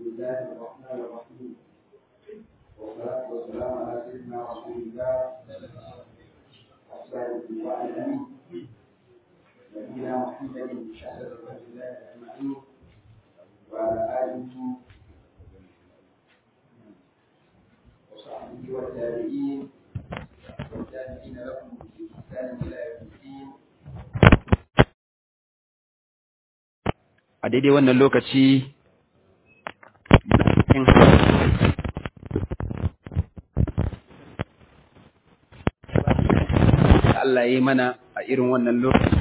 الله الرحمن الرحيم والصلاة والسلام على سيدنا رسول الله وصحبه وعلى آله نبينا محمد شهادة رسول الله أجمعين وعلى آله وصحبه والتابعين والتابعين لهم بإحسان إلى يوم الدين a daidai wannan lokaci Allah ya yi mana a irin wannan lokaci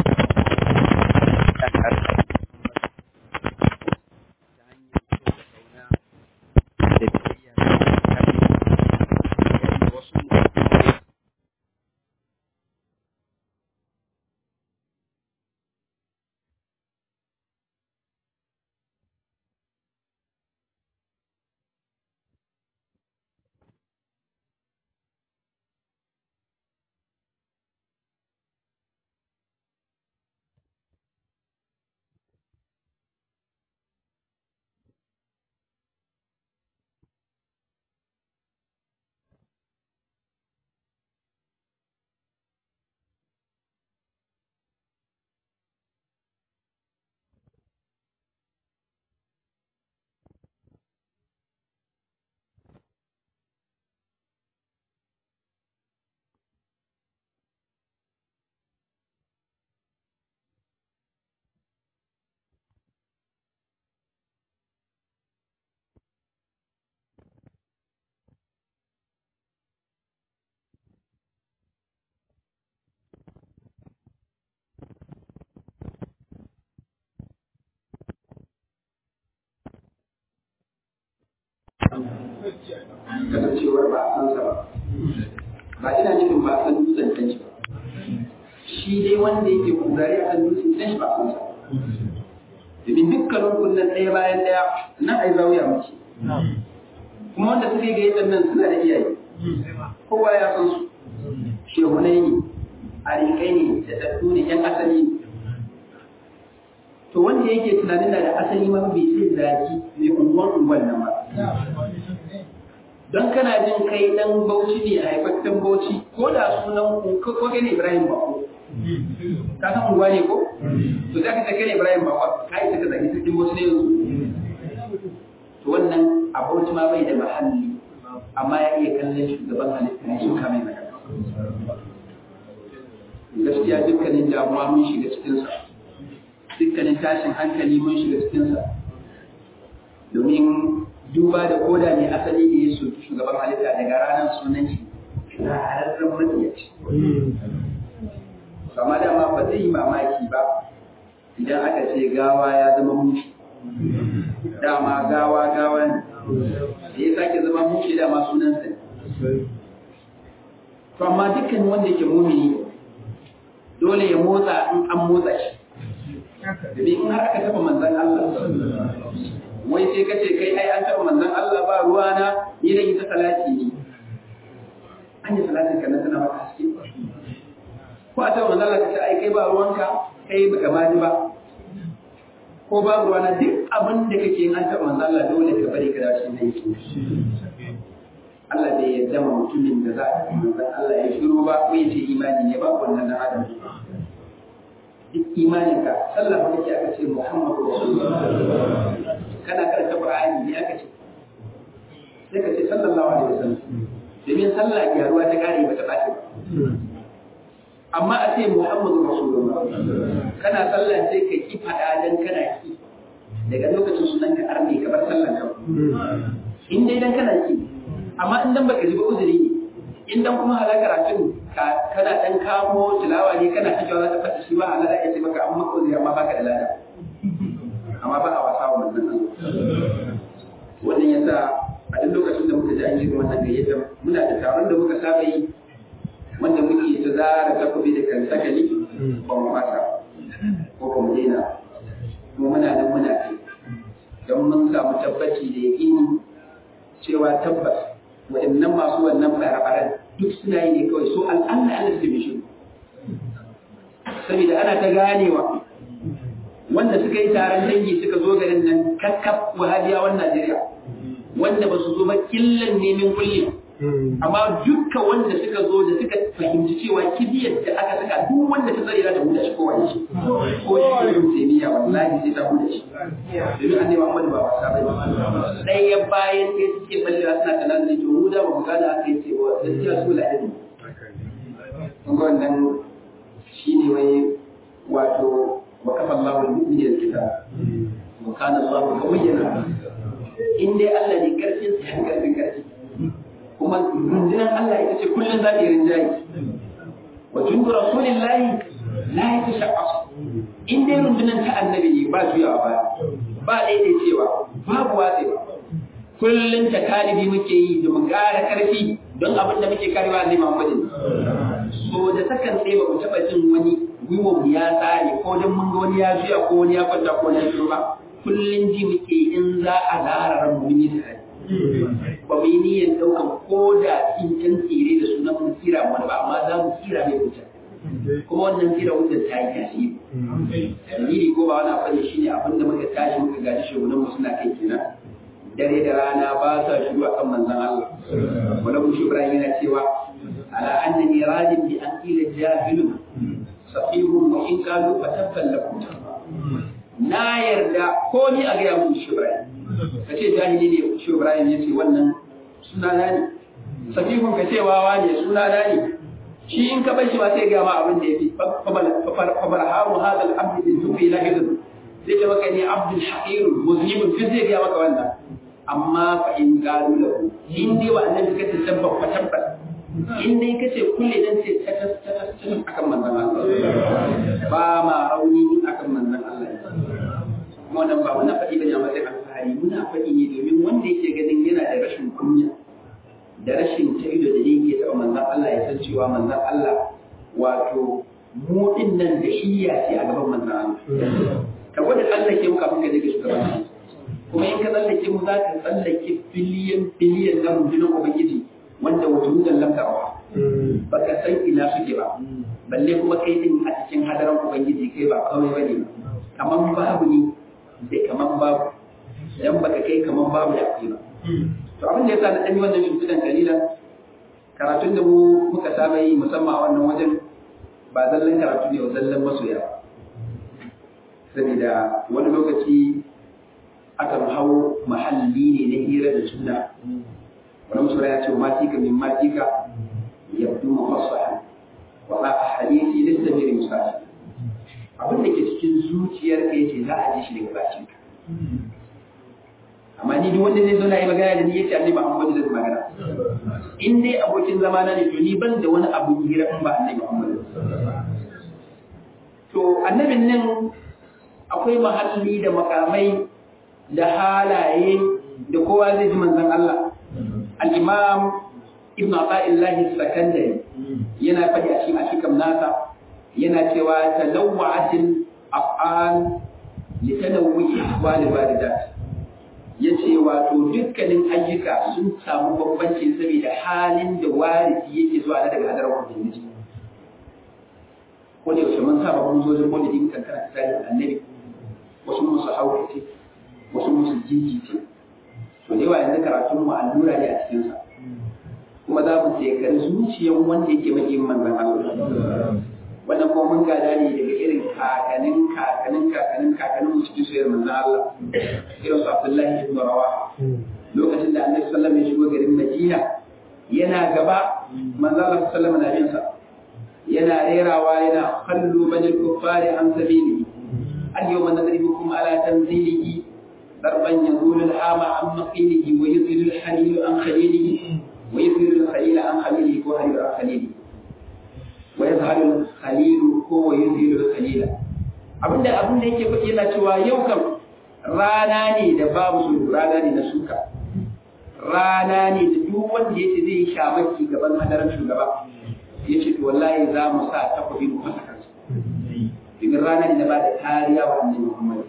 kasancewar ba a san sa ba ba ina nufin ba a san dutsen can shi ba shi dai wanda yake kuzari a kan dutsen can shi ba a san sa domin dukkanin kunnen ɗaya bayan ɗaya nan ai zawiya mace kuma wanda suke gayyatar nan suna da iyaye kowa ya san su shehunai ne arikai ne da tattu ne yan asali ne to wanda yake tunanin da asali ma bai sai zaki mai unguwan unguwan nan ba don kana jin kai dan bauchi ne a haifaffen bauchi ko da sunan ko kai ne Ibrahim Bako ka san unguwa ne ko to za ka ce kai ne Ibrahim Bako ka yi ka zagi cikin bauchi ne yanzu to wannan a bauchi ma bai da mahalli amma ya iya kallon shugaban halitta ne shi kamar magana gaskiya dukkanin damuwa mun shiga cikinsa dukkanin tashin hankali mun shiga cikinsa domin duba da koda ne asali da ya soki shugaban halitta daga ranar sunan shi na halarren matsiyaci. Kama dama ba zai yi mamaki ba idan aka ce gawa ya zama mushi. Dama gawa gawa ne, da ya sake zama mushi dama sunansa ne. To amma dukkan wanda ke mumini dole ya motsa in an motsa shi. Domin in har aka taɓa manzan Allah wai sai ka ce kai ai an taɓa manzon Allah ba ruwa na ni da ita salati ne an yi salatin ka nan tana maka haske ko a taɓa manzon Allah ka ce ai kai ba ruwanka kai baka ma ji ba ko ba ruwa na duk abin da kake yin an taɓa manzon Allah dole ka bari ka dace da yake Allah bai yarda ma mutumin da za a manzon Allah ya shiru ba ko ya ce imani ne ba wannan dan adam duk imaninka sallah ba kake aka ce Muhammadu Rasulullah kana karanta Qur'ani ne aka ce sai ka ce sallallahu alaihi wasallam domin sallah gyaruwa ta kare ba ta bace ba amma a ce Muhammadu Rasulullah kana sallah sai ka ki fada dan kana ki daga lokacin sunan ka arne ka bar sallan ka in dai dan kana ki amma in dan baka ji ba uzuri ne in dan kuma halakar karatun kana dan kamo tilawa ne kana ta jawa za ta fata shi ba Allah ya ce maka amma ko zai amma baka da lada amma ba a wasa wa manzon Allah wannan yasa a duk lokacin da muka ji an yi wannan gayyata muna da taron da muka saba yi wanda muke ta zara takobi da kan sakali ba mu fasa ko ba mu daina kuma muna nan muna kai don mun samu tabbaci da yaƙini cewa tabbas waɗannan masu wannan fara-faran duk suna yi ne kawai so al'alla Allah su bi shi saboda ana ta ganewa wanda suka yi taron dangi suka zo garin nan kakkaf wahabiyawan Najeriya wanda ba su zo ba killan nemin kullum amma dukkan wanda suka zo da suka fahimci cewa kibiyar da aka saka duk wanda ta tsare ta huda shi ko wani shi ko shi ibn taymiya wallahi sai ta huda shi domin annabi Muhammad ba wasa bane ɗaya bayan ɗaya suke ballewa suna kanan ne to huda ba mu gane aka yi cewa gaskiya su la'adi kun ga wannan shine wai wato wa kafa Allahu al-mu'minina al-kitab wa kana Allahu qawiyyan in dai Allah ne karfin sa karfin karfi kuma rundunar Allah ita ce kullum za ta yi rinjaye wa jundu rasulillahi la yatashaqqas in dai rundunar ta annabi ne ba juyawa ba ba daidai cewa babu watsewa kullum ta kalibi muke yi da mu ƙara ƙarfi don abin da muke karewa ne Muhammadin so da sakan sai ba mu taɓa jin wani gwiwa mu ya tsare ko don mun ga wani ya juya ko wani ya kwanta ko wani ya ba kullum ji muke in za a zara ran mun yi tare ba mu yi niyyar ɗaukan ko da tsinken tsire da sunan mun tsira wani ba amma za mu tsira mai wuta kuma wannan tsira wuta ta yi tasiri dalili ko ba wani abu ne shine abin da muka tashi muka gaji shugunan mu suna kai kenan dare da rana ba sa shiru akan manzon Allah wala mu Ibrahim yana cewa ala annani radin bi an qila jahilun safihun wa in qalu fatabban lakum na yarda ko ni a ga mun shi Ibrahim ka ce jahili ne shi Ibrahim ya ce wannan suna na ne safihun ka ce wawa ne suna na ne shi in ka bar shi ma sai ga ma abin da yafi fabar haru hada al-abd bin tufi la hidu sai ta maka ne abdul haqir muzlim fi zai ga maka wannan amma fa in galu lahu in dai wa annabi ka tabbata fa tabbata in dai kace kulle dan sai ta ta ta akan manzon Allah ba ma rauni akan manzon Allah wannan ba wannan faɗi bane a matsayin alfahari muna faɗi ne domin wanda yake ganin yana da rashin kunya da rashin taido da yake taɓa manzan Allah ya san cewa manzan Allah wato mu din nan da shiya ce a gaban manzan Allah ka gwada tsallake mu kafin ka je ga shugaban kuma in ka tsallake mu za ka tsallake biliyan biliyan na rundunar ubangiji wanda wata mutan lamtarwa baka san ina suke ba balle kuma kai din a cikin hadaran ubangiji kai ba kawai bane kaman babu ne da kaman babu idan baka kai kaman babu da akwai ba to abin da yasa na dan yi wannan shimfidan kalilan karatun da mu muka saba yi musamman a wannan wajen ba zallan karatu ne ba zallan masoya ba saboda wani lokaci akan hau mahalli ne na hira da juna wani musura ya ce wa matika min matika yabdu mafassahan wa ba a hadisi lissa mai musashi abin da ke cikin zuciyar ka yace za a ji shi daga bakin ka amma ni duk wanda zai zo na yi magana da ni yace annabi Muhammad zai magana in dai abokin zama na ne to ni ban da wani abu hira in ba annabi Muhammad to annabin nan akwai mahalli da makamai da halaye da kowa zai ji manzon Allah al-imam ibn Athaillah Sakandari yana faɗi a cikin ashikam nasa yana cewa talawwa'atil af'al li tanawwu'i ahwal walidat yace wato dukkanin ayyuka sun samu bambanci saboda halin da warisi yake zuwa na daga hadarar ubangiji ko da yaushe mun saba mun zo da maulidi kan kana tsarin annabi wasu musu haukace wasu musu jijice to da yawa yanzu karatun mu allura ne a cikin sa kuma za mu tsekari zuciyar wanda yake maƙin manzan Allah. Wannan kuma mun gada ne daga irin kakanin kakanin kakanin kakanin mu cikin soyayyar manzan Allah. Irin su Abdullahi ibn Rawaha. Lokacin da Annabi sallallahu alaihi ya shigo garin Madina yana gaba manzan Allah sallallahu alaihi na bin sa. Yana rerawa yana kallu banil kuffari an sabili. Al-yawma nadribukum ala tanzilihi ضربا يزول الهام عن مقيله ويذل الحليل عن خليله ويظهر الخليل عن خليله وهل عن خليله ويظهر الخليل هو يظهر الخليل abinda abinda yake faɗi yana cewa yau kan rana ne da babu su rana ne na suka rana ne da duk wanda yace zai shamaki gaban hadarin shugaba yace to wallahi za mu sa takobi mu fasa kansa domin rana ne da ba da kariya wa annabi Muhammad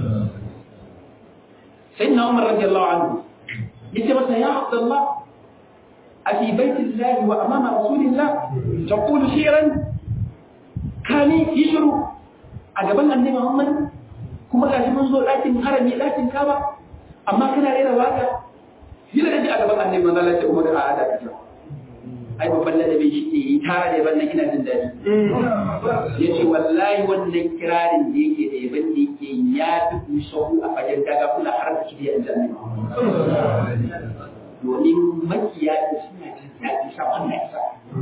sayyidina Umar radiyallahu anhu yace masa ya Abdullah أفي بيت الله وأمام رسول الله تقول شعرا كان يشرو أجبنا النبي محمد kuma gashi mun zo ɗakin harami ɗakin kaba amma kana rera waka yana da ji a gaban annabi manzo Allah ya umar a ada ka ai babban ladabi shi ne yi tara da wannan ina jin daɗi ya ce wallahi wannan kirarin da yake da yaban da yake ya fi kusahu a fagen daga kula har da kiriya in janni domin makiya da suna jin daɗi sa wannan isa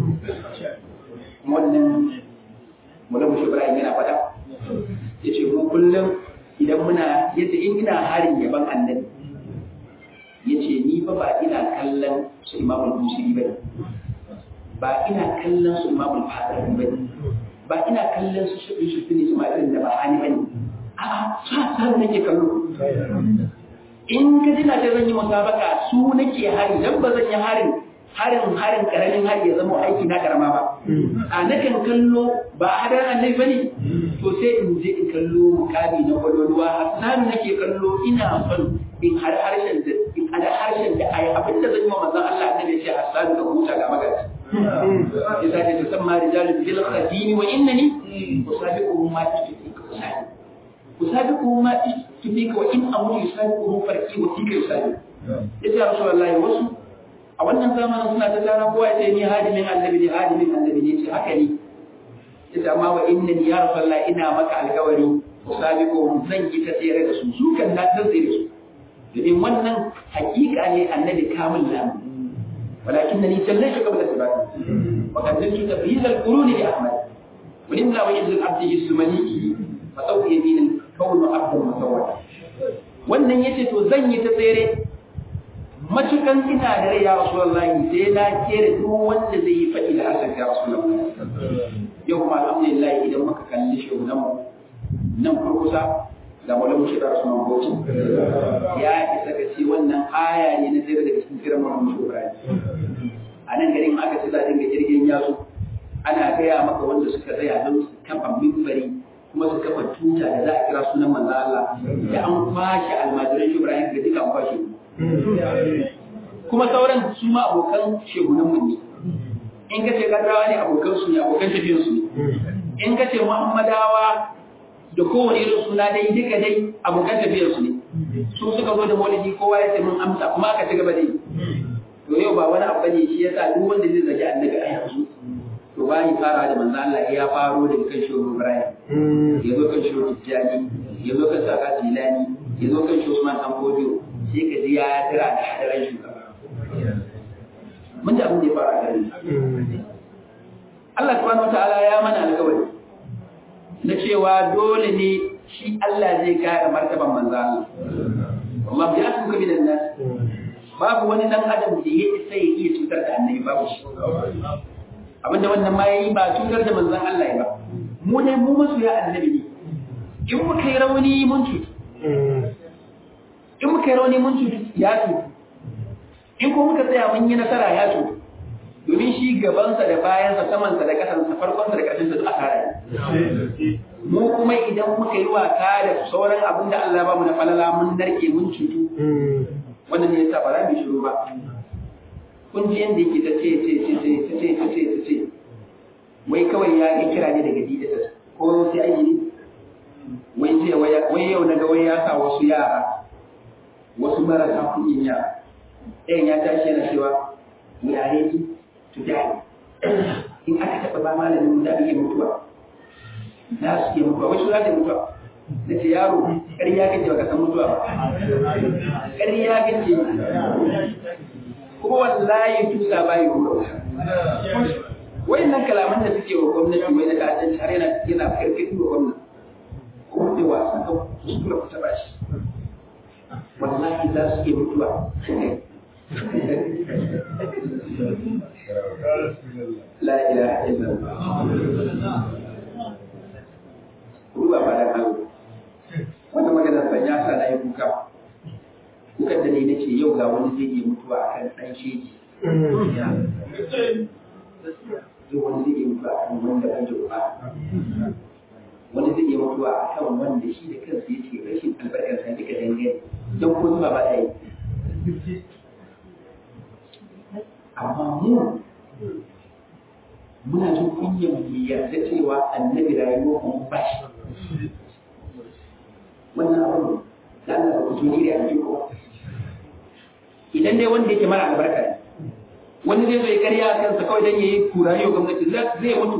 wannan mulamu shi Ibrahim yana faɗa ya ce mu kullum idan muna yace in ina harin yaban annabi ya ce ni fa ba ina kallon su imamul busiri ba ne ba ina kallon su imamul fadar ba ne ba ina kallon su shi su fini su ma'aikin da ba hani ba ne a'a sa sa nake kallo in ka ji na ce zan yi musabaka su nake hari dan ba zan yi harin harin harin karamin hari ya zama aiki na karama ba a nakan kallo ba hadarin annabi bane to sai in je in kallo mukami na kwalwalwa hasan nake kallo ina son in har harshen da in har harshen da ayi abin da zan yi wa manzon Allah annabi ya ce hasan ka huta ga magaji إذا تسمى رجال بالخدين وإنني أسابقهم ما تشتكيك أسابق أسابقهم ما تشتكيك وإن أمر يسابقهم فرقي وفيك يسابق إذا يا رسول الله وسو a wannan zamanin suna ta tara kowa ya ce ni hadimin annabi ne hadimin annabi ne ce haka ne ita amma wa inna ya rasulullah ina maka alkawari usabiqu zan yi ta tsere da su su kan na ta tsere su domin wannan hakika ne annabi kamil lamu ولكنني جليت قبل الثبات وقدمت تفهيز القرون لاحمد ولملا وعز العبد السمني فسوف يمين الكون عبدا مسودا wannan yace to zan yi ta tsere matukan ina da rai ya rasulullahi sai na kere duk wanda zai yi faɗi da hasan ya rasulullahi yau kuma alhamdulillah idan muka kalli shugunan mu nan kurkusa da malamu shi da rasuwan bauchi ya isa ka ce wannan aya ne na tsere daga cikin tsirin malamu shi a nan garin aka ce za a dinga jirgin yazo ana gaya maka wanda suka tsaya don su kafa mimbari kuma su kafa tuta da za a kira sunan manzo Allah da an kwashe almajiran Ibrahim ga duka an kwashe kuma sauran su ma abokan shegunan mu ne in ka ce kadrawa ne abokan su ne abokan tafiyan su ne in ka ce muhammadawa da kowane irin suna dai duka dai abokan tafiyar su ne su suka zo da maulidi kowa ya ce mun amsa kuma aka ci gaba da yi to yau ba wani abu ne shi yasa duk wanda zai zagi annabi a yanzu to ba ni fara da manzo Allah ya faro daga kan shehu Ibrahim ya zo kan shehu Tijjani ya zo kan Saka Tilani ya zo kan shehu Usman Dan Bodio sai ka ji ya tira da hadaran shugaba mun da abin da ya fara gari Allah subhanahu wataala ya mana alƙawari na cewa dole ne shi Allah zai kare martaban manzo Allah Allah ya tuka min nas babu wani dan adam da ya isa ya iya cutar da annabi babu shi abinda wannan ma yayi ba cutar da manzon Allah ba mu ne mu masu ya annabi ne in muka yi rauni mun cutu in muka yi rauni mun cutu ya cutu in ko muka tsaya mun yi nasara ya cutu domin shi gabansa da bayansa samansa da kasansa farkonsa da ƙarshensa duk asara ne mu kuma idan muka yi wasa da sauran abin da Allah ba mu na falala mun narke mun cutu wannan ne yasa ba za mu shiru ba kun ji yanda yake ta ce ce ce ce ta ce ta ce ta ce wai kawai ya yi kira ne daga DSS ko sai ayi ne wai ce wai yau na ga wai ya sa wasu yara wasu marasa kuɗin yara ɗayan ya tashi yana cewa we are ready to die in aka taɓa ba malamin da iya mutuwa za su iya mutuwa wasu za ta mutuwa na ce yaro ƙarya kake baka san mutuwa ba ƙarya kake kuma wallahi tusa bayi ruwa wayannan kalaman da suke wa gwamnati mai da ta'addanci har yana yana karkati wa gwamnati ko da wasa ka kuskura ku taɓa shi wallahi za su iya mutuwa la ilaha illallah ruwa ba da Allah wanda magana ban ya sa na yi kuka kukan da ne na ce yau ga wani zai iya mutuwa a kan ɗan sheki yau wani zai iya mutuwa a kan wanda ban da uba wani zai iya mutuwa a kan wanda shi da kansa ya ce rashin albarkar sa duka dangane don ko zuba ba da yi amma mu muna jin kunyar mu yarda cewa annabi rayuwar mu ba shi wannan abin da Allah ba ku tuni da ake ko idan dai wanda yake mara albarka ne wani zai zo ya karya a kansa kawai dan yayi kura yau gwamnati zai mutu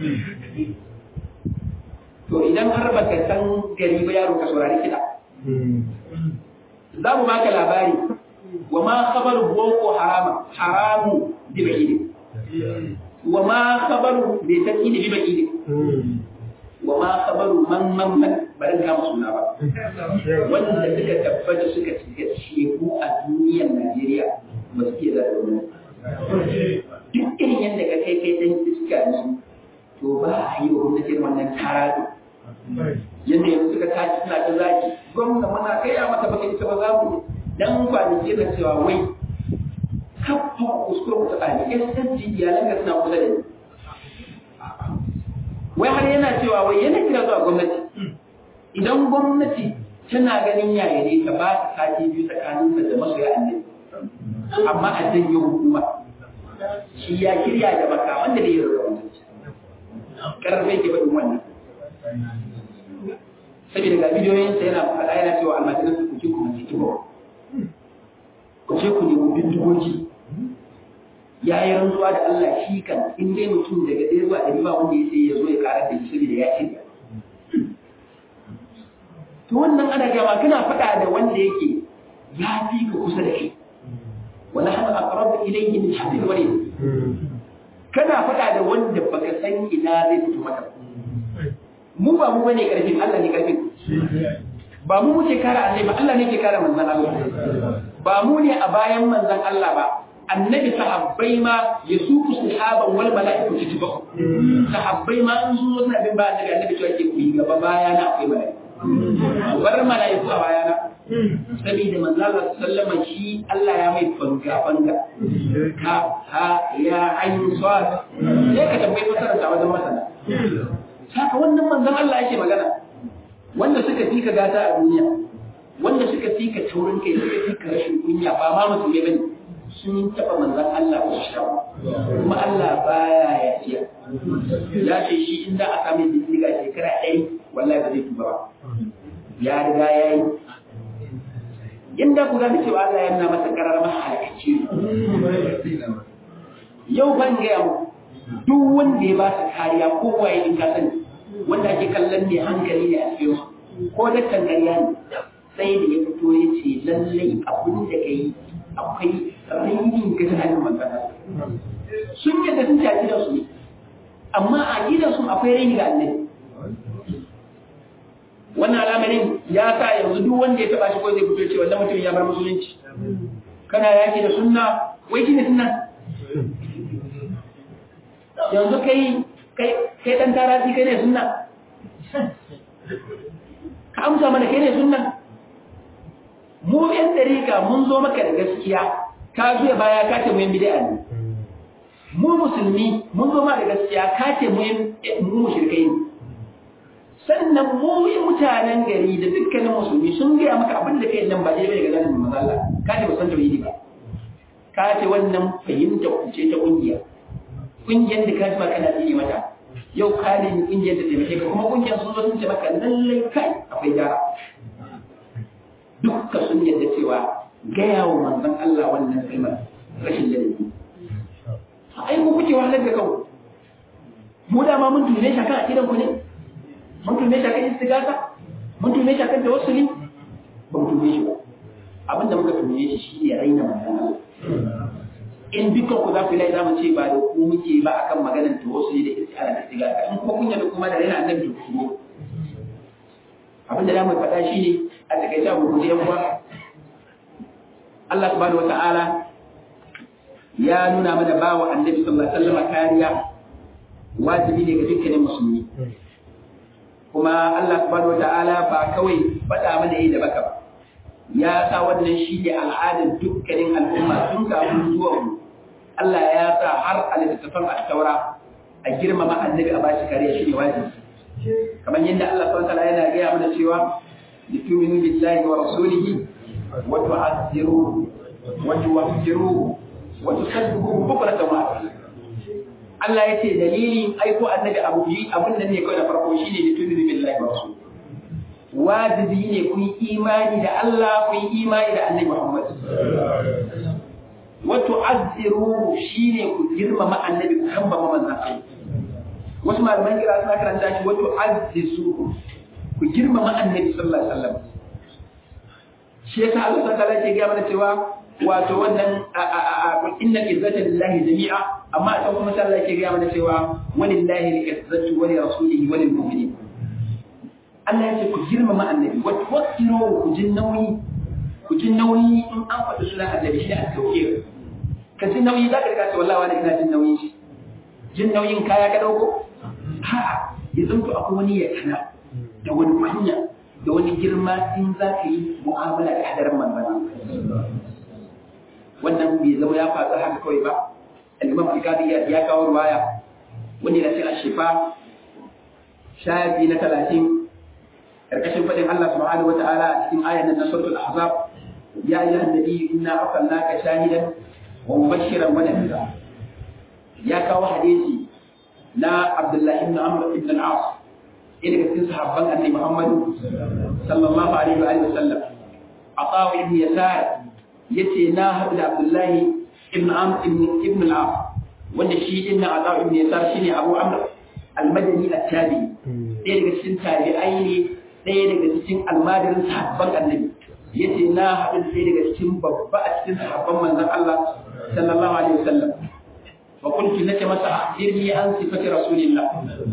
to idan har baka san gari ba yaro ka saurari kiɗa za mu baka labari wa ma khabaru boko harama haramu bi ba'idi wa ma khabaru bi takidi bi ba'idi wa ma khabaru man man man barin kama suna ba wanda suka tabbata suka cika sheku a duniyar Najeriya ba su ke da wani duk irin yadda ka kai kai dan iska ne to ba a yi wa gwamnatin wannan tarado yadda yanzu suka tashi suna ta zaki gwamna muna kai a mata baka ita ba za mu dan kwanaki da cewa wai kafa kuskure ku tsakani SSG iyalan ga suna kusa da ni wai har yana cewa wai yana kira zuwa gwamnati idan gwamnati tana ganin yaya ne ta ba ta sati biyu tsakanin da masoya annabi amma a janye hukuma shi ya kirya da makaman da ya rarra gwamnati karfe ke faɗin wannan saboda ga bidiyoyinsa yana faɗa yana cewa almajiran su kuce ku mace kibo ku ce ku nemi bindigogi ya yi rantsuwa da Allah shi kan in dai mutum daga ɗaya zuwa ɗari ba wanda ya sai ya zo ya karar da shi saboda ya ce to wannan ana gama kana faɗa da wanda yake ya fi ka kusa da shi wala hana aqrabu ilayhi min hablil warid kana faɗa da wanda baka san ina zai fito maka mu ba mu bane karfin Allah ne karfin ba mu muke kare annabi ba Allah ne ke kare manzon Allah ba mu ne a bayan manzon Allah ba annabi sahabbai ma ya suku sahaban wal mala'iku tijba sahabbai ma an zo suna bin ba annabi annabi cewa ke ku yi gaba baya na akwai mala'iku bar mala'iku a baya na saboda manzo Allah sallama shi Allah ya mai fanga fanga ka ha ya ayin sad sai ka tambayi fasara ta wajen masana saka wannan manzon Allah yake magana wanda suka fi ka gata a duniya wanda suka fi ka taurin kai suka fi ka rashin kunya ba ma musulmai bane sun taɓa manzan Allah ko shi kuma Allah baya ya fiya ya ce shi in za a sami bindiga shekara ɗaya wallahi ba zai tuba ba ya riga ya yi inda ku gane cewa Allah ya nuna masa karar mahalakaci yau ban gaya mu duk wanda ya ba ka kariya ko waye in ka sani wanda ake kallon ne hankali ne a cikin ko da kariya ne sai da ya fito ya ce lallai abin da ka yi akwai rainin ga tunanin magana sun yadda sun ci a gidansu ne amma a gidansu akwai raini ga annabi wannan al'amarin ya sa yanzu duk wanda ya taba shi ko zai fito ce wannan mutum ya bar musulunci kana yaki da sunna wai shine sunna yanzu kai kai kai dan tarati kai ne sunna ka amsa mana kai ne sunna mu yan dariƙa mun zo maka da gaskiya ka zuya baya ka ce mu yin bid'a ne mu musulmi mun zo ma da gaskiya ka ce mu mu mushrikai ne sannan mu yi mutanen gari da dukkanin musulmi sun gaya maka abin da kai nan ba daidai ga zanin manzo Allah ka ce ba san tauhidi ba ka ce wannan fahimta kuce ta kungiya kungiyar da ka ji kana tsini mata yau ka ne kungiyar da taimake ka kuma kungiyar sun zo sun ce maka lallai kai akwai gyara dukka sun yadda cewa gaya wa manzon Allah wannan kalmar rashin ladabi ai ku kuke wahalar da kanku mu dama mun tune shi akan akidan ku ne mun tune shi akan istigasa mun tune shi akan tawassuli ba mu tune shi ba abinda muka tune shi shine raina manzon Allah in dukkan ku za ku yi za mu ce ba da ku muke ba akan maganar tawassuli da istigasa da istigasa in kuma kun yadda kuma da raina annabi ku ne abinda za mu faɗa shine a takaice abu guje yan uwa Allah subhanahu wata'ala ya nuna mana bawa annabi sallallahu alaihi wasallam kariya wajibi ne ga dukkanin musulmi kuma Allah subhanahu wata'ala ba kawai faɗa mana yi da baka ba ya sa wannan shi ne al'adar dukkanin al'umma tun kafin zuwa mu Allah ya sa har a littattafan at-taura a girmama annabi a bashi kariya shi ne wajibi kamar yadda Allah subhanahu wata'ala yana gaya mana cewa لتؤمنوا بالله ورسوله وتعزروه وتوفروه وتسبحوه بكرة وأصيلا Allah ya ce dalilin aiko annabi abu yi abin da ne kawai da farko shine da tu'minu billahi wa rasul wajibi ne ku yi imani da Allah ku yi imani da Annabi Muhammad wa tu'azziruhu shine ku girmama Annabi ku kambama manzon Allah wasu malaman kira suna karanta shi wa tu'azzizuhu ku girmama Annabi sallallahu alaihi wasallam shi yasa Allah ta ta'ala ke ga mana cewa wato wannan inna izzata lillahi jami'a amma a kuma sai Allah ke ga mana cewa walillahi al-izzatu wa li rasulihi wa lil mu'minin Allah ya ce ku girmama annabi wa tuwakkiru ku jin nauyi ku jin nauyi in an faɗi sunan annabi shi a tauke ka jin nauyi za ka riga ce wallahi wani ina jin nauyin shi jin nauyin kaya ka dauko ha ya zanto akwai wani ya kana da wani kunya da wani girma in za ka yi mu'amala da hadarin manzon wannan bai zama ya faɗa haka kawai ba al-imam al-qadi ya kawo ruwaya wanda yana cikin ashifa shafi na talatin karkashin faɗin Allah subhanahu wata'ala a cikin ayan nan na suratul ahzab ya ayyuhan nabi inna arsalnaka shahidan wa mubashiran wa nadhira ya kawo hadisi na Abdullah ibn Amr ibn al-As ɗaya daga cikin sahabban annabi Muhammad sallallahu alaihi wa alihi wasallam Atawa ibn Yasar yace na haɗu da Abdullah ibn Amr ibn al-As wanda shi din na Atawa ibn Yasar shine Abu Amr al-Madani at-Tabi'i ɗaya daga cikin tabi'ai ne ɗaya daga cikin almadirin sahabban annabi yace na haɗu ɗaya daga cikin babba a cikin sahabban manzon Allah sallallahu alaihi wasallam wa kuntu nace masa akhbirni an sifati rasulillah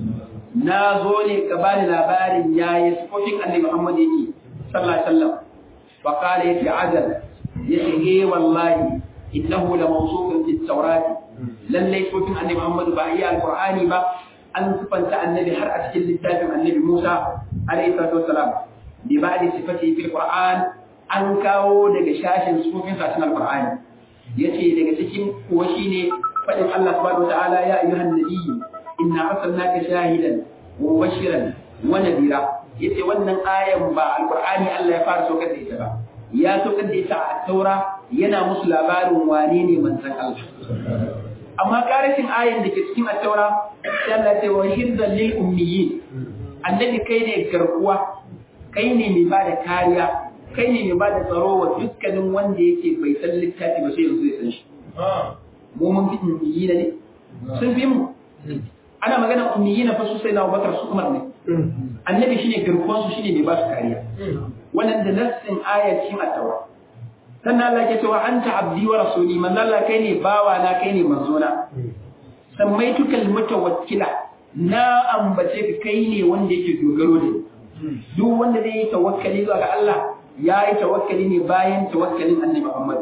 na zo ne ka bani labarin yayi sifofin annabi Muhammad yake sallallahu alaihi wasallam wa qala yace azal yace eh wallahi innahu la mawsufun fi at-taurat lalle sifofin annabi Muhammad ba iya alqur'ani ba an sifanta annabi har a cikin littafin annabi Musa alaihi salatu wassalam bi ba'di sifati fil qur'an an kawo daga shashin sufofin sa cikin alqur'ani yace daga cikin kuwa shine fadin Allah subhanahu wataala ya ayyuhan nabiyyu inna arsalnaka shahidan wa mubashiran wa nadira yace wannan ayan ba alqur'ani Allah ya fara saukar da ita ba ya saukar da ita a taura yana musu labarin wane ne manzon Allah amma karashin ayan da ke cikin at-taura sai Allah ya ce wa hirzan lil ummiyyin annabi kai ne garkuwa kai ne mai ba da kariya kai ne mai ba da tsaro wa dukkanin wanda yake bai san littafi ba sai yanzu ya san shi mu mun fi ummiyi ne sun fi mu ana magana ummiyi na fa su sai na Abubakar su Umar ne annabi shine garkuwan su shine mai ba su kariya wannan da nassin ayat cikin at-taura sannan Allah ke cewa anta abdi wa rasuli man Allah kai ne bawa na kai ne manzona samaitukal mutawakkila na ambace ka kai ne wanda yake dogaro da duk wanda zai yi tawakkali zuwa ga Allah ya yi tawakkali ne bayan tawakkalin annabi Muhammad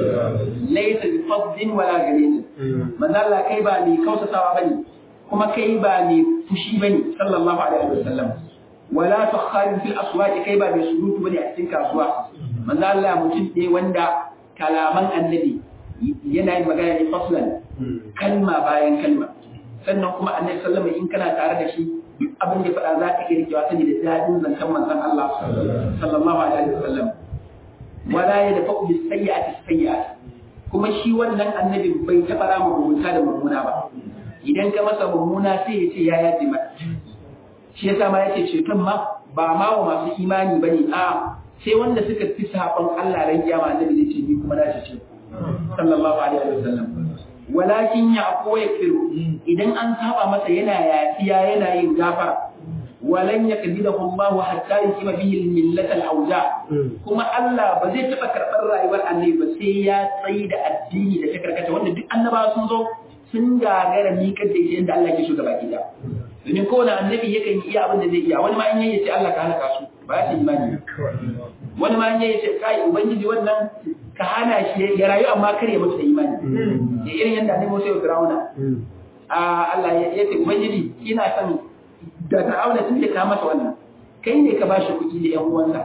laysa bi fadlin wala galin manzo Allah kai ba mai kausasawa bane kuma kai ba mai fushi bane sallallahu alaihi wasallam wala takharin fil aswaq kai ba mai surutu bane a cikin kasuwa manzo Allah mutum ne wanda kalaman annabi yana yin magana ne faslan kalma bayan kalma sannan kuma annabi sallama in kana tare da shi duk abin da faɗa za ka iya rikewa sani da daɗin zancen manzon Allah sallallahu alaihi wasallam wala ya dafa bi sayyi'ati sayyi'ati kuma shi wannan annabi bai taɓa rama mugunta da mummuna ba idan ka masa mummuna sai ya ce ya yaji mata shi yasa ma yace ceton ma ba ma wa masu imani bane a sai wanda suka fi saɓon Allah ran kiyama annabi zai ce ni kuma na ce sallallahu alaihi wasallam walakin ya ko ya firu idan an saba masa yana yafiya yana yin gafara walan ya kadida Allahu hatta yusima bihi al-millat al-awja kuma Allah ba zai taba karbar rayuwar annabi ba sai ya tsayi da addini da ta karkata wanda duk annabawa sun zo sun gagara miƙar da ita yadda Allah ke so gaba gida domin kowane annabi yakan yi iya abin da zai iya wani ma in yayi ce Allah ka halaka su ba ya imani wani ma in yayi ce kai ubangiji wannan ka hana shi ya rayu amma kar ya mutu da imani ya irin yadda annabi Musa ya Fir'auna a Allah ya ce ubangiji ina son da Fir'auna tun da ka masa wannan kai ne ka bashi kuɗi da ƴan uwansa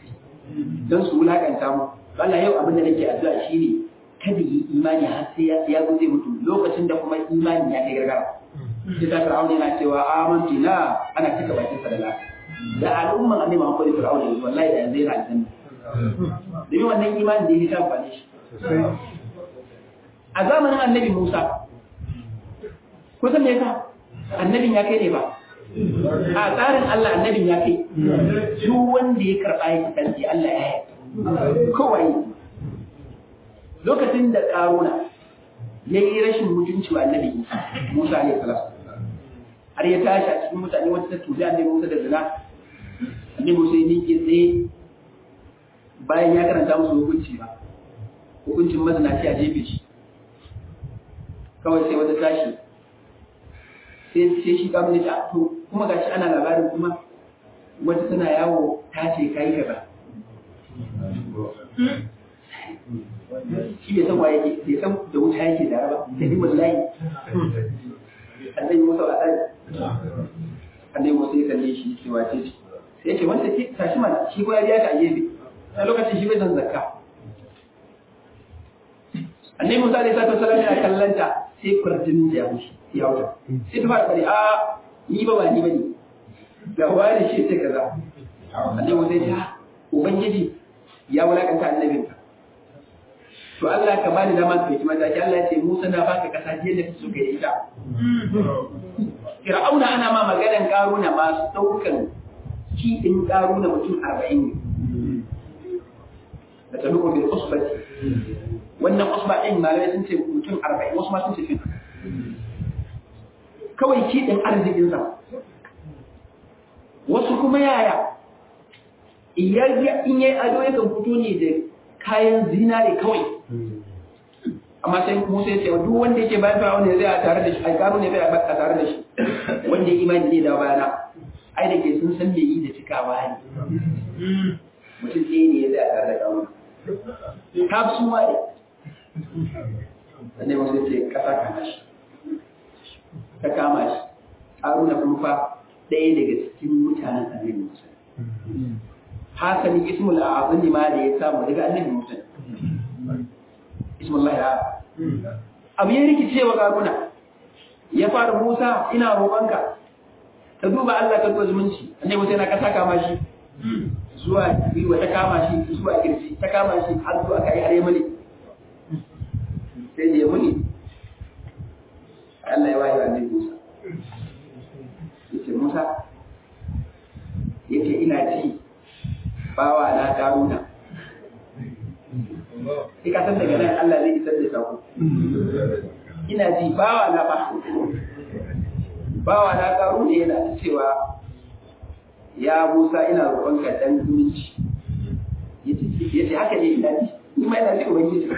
don su wulakanta mu Allah yau abin da nake addu'a shine kada yi imani har sai ya zo zai mutu lokacin da kuma imani ya kai gargara sai ta Fir'auna yana cewa amantu na ana cika bakin sa da la da al'umman annabi Muhammad Fir'auna wallahi da yanzu yana aljanna domin wannan imanin da ya ta amfani shi a zamanin annabi Musa kusan me yasa annabin ya kai ne ba a tsarin Allah annabin ya kai duk wanda ya karɓa ya kasance Allah ya yi kowai lokacin da ƙaruna ya yi rashin mutunci wa annabi Musa alaihi salam har ya tashi a cikin mutane wata ta tuzi annabi Musa da zina annabi Musa ya miƙe tsaye bayan ya karanta musu hukunci ba hukuncin mazinaci a jefe shi kawai sai wata tashi sai sai shi kamun ta to kuma gashi ana labarin kuma wata tana yawo ta ce kai gaba shi bai san waye ke bai san da wuta yake da ba sai dai wallahi annabi Musa a dai annabi Musa ya kalle shi ce wace ce sai ya ce wanda ke tashi mana shi ko ya biya ka a gefe a lokacin shi bai san zakka annabi Musa alaihi salatu wasallam yana kallanta sai kurjin da ya mushi ya wuta sai ta fara bari a ni ba ba ni bane ga wani shi ta kaza annabi Musa ya ce ubangiji ya wulakanta annabinka to Allah ka bani dama ka yi mataki Allah ya ce Musa na baka kasa jiya da su ga ita Fir'auna ana ma maganan karuna masu daukan ki din karuna mutum 40 ne da ta nuko bil usbati wannan usba din malamai sun ce mutum 40 wasu ma sun ce fin kawai ki din arzikin sa wasu kuma yaya in yayi ado yakan fito ne da kayan zinare kawai amma sai Musa ya ce duk wanda yake bayan Fir'aun ne zai a tare da shi ai karo ne zai a tare da shi wanda ya imani ne da bayana ai da ke sun san me yi da cikawa ne mutum ɗaya ne ya zai a tare da kawo ta su ma ne sannan Musa ce kasa kama shi ta kama shi Haruna kuma fa ɗaya daga cikin mutanen annabi Musa hasani ismul a'azim ma da ya samu daga annabi Musa ismullah ya abu ya rikice wa karuna ya fara Musa ina roƙonka ka duba Allah ka duba zumunci annabi Musa yana kasa kama shi zuwa biyu ta kama shi zuwa kirji ta kama shi har zuwa kai har yamani sai da yamani Allah ya wayi annabi Musa yace Musa yace ina ji bawa na karuna sai ka san daga nan Allah zai isar da sako ina ji bawa na ba bawa na karuna yana ta cewa ya Musa ina roƙonka dan zumunci yace haka ne ina ji ni ma ina ji ubangiji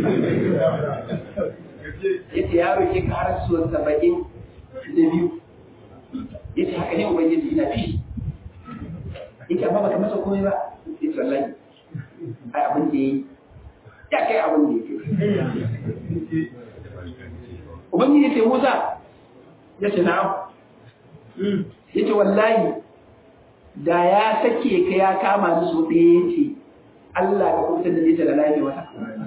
yace ya roƙe ka har suwan saba'in da biyu yace haka ne ubangiji ina ji yake amma baka masa komai ba sai wallahi ai abin da yayi ya kai abin da yake ubangiji ce Musa ya ce na'am yace wallahi da ya sake ka ya kama ni so ɗaya yace Allah ka kubutar da ni da lafiya wata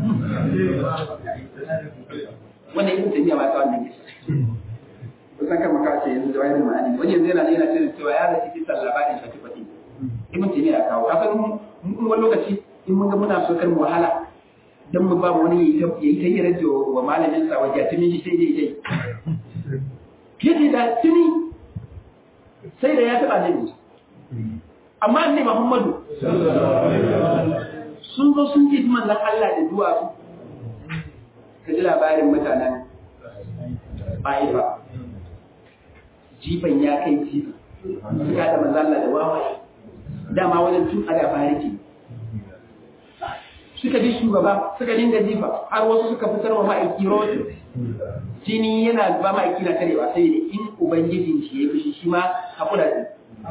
wannan ibn tabiya ba ta wannan kisa kusan kan maka ce yanzu da wani ma'ani wani yanzu yana ne yana cewa ya da cikin sallabarin shafi fati ibn taymiya ya kawo kasan mun wani lokaci in mun ga muna so kan wahala dan mu ba wani yayi ta yayi ta yira da wa malamin sa waje tuni shi sai dai dai yace da tuni sai da ya taba ne amma annabi Muhammadu sun zo sun ji manzon Allah da duwatsu ka ji labarin mutanen Ba'ifa jifan ya kai jifa suka da manzon Allah da wawaye dama wajen tun a da fariki suka bi shugaba suka dinga jifa har wasu suka fitar wa ma'aiki rotu jini yana ba ma'aiki na tarewa sai da in ubangijin shi ya fushi shi ma haƙura ne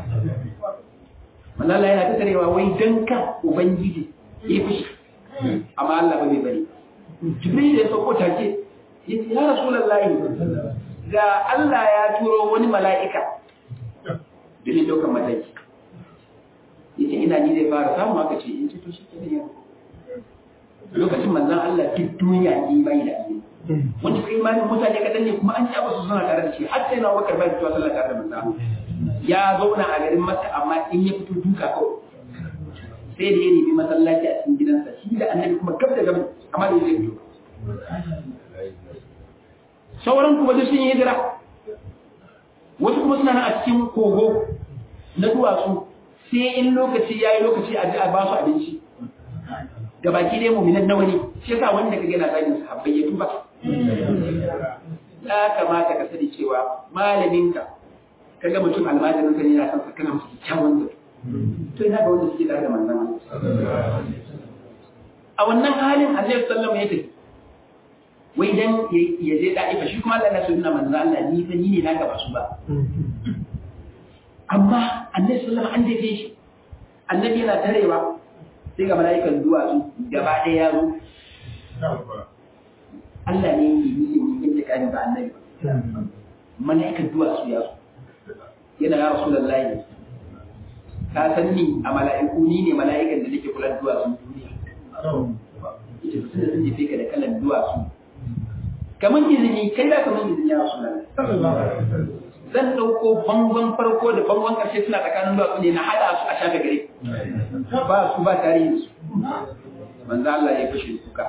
Malala yana ta tarewa wai don ka ubangiji ya fushi amma Allah ba bai bari Jibril ya sauko take ya ce ya Rasulullahi ga Allah ya turo wani mala'ika domin ɗaukar mataki yace ina ni zai fara samu haka ce in ce to shi ke ne lokacin manzon Allah duk duniya ne bai da ni wanda kai imanin mutane kadan ne kuma an ci abu su suna tare da shi har sai na wakar bai fitowa sallah tare da manzon ya zauna a garin Makka amma in ya fito duka kawai sai da ya nemi masallaci a cikin gidansa shi da annabi kuma gab da gab amma da zai fito sauran kuma duk sun yi hijira wasu kuma suna nan a cikin kogo na duwatsu sai in lokaci ya yi lokaci a ji a ba su abinci da baki dai muminan nawa ne shi yasa wanda kage na zagin sahabbai ya tuba ya kamata ka sani cewa malaminka kaga mutum almajirin ka ne yana son kana masa kyakkyawan zato to ina ga wanda suke tare da manzon a wannan halin Annabi sallallahu alaihi wasallam ya tafi wai dan ya je da'ifa shi kuma Allah na sunna manzon Allah ni fa ni ne na gaba su ba amma Annabi sallallahu alaihi wasallam an dace shi Annabi yana tarewa sai ga mala'ikan duwatsu gaba ɗaya ya zo Allah ne yake yi yin intiƙamin ba annabi mala'ikan duwatsu ya zo yana ya rasu lallahi ka san ni a mala'iku ni ne mala'ikan da nake kula da duwatsun duniya ita su da sun jefe ka da kalan duwatsu kamar izini kai da kamar izini ya rasu lallahi zan ɗauko bangon farko da bangon ƙarshe suna tsakanin duwatsu ne na haɗa su a shafe gare ba su ba tarihin su manzo Allah ya fashe kuka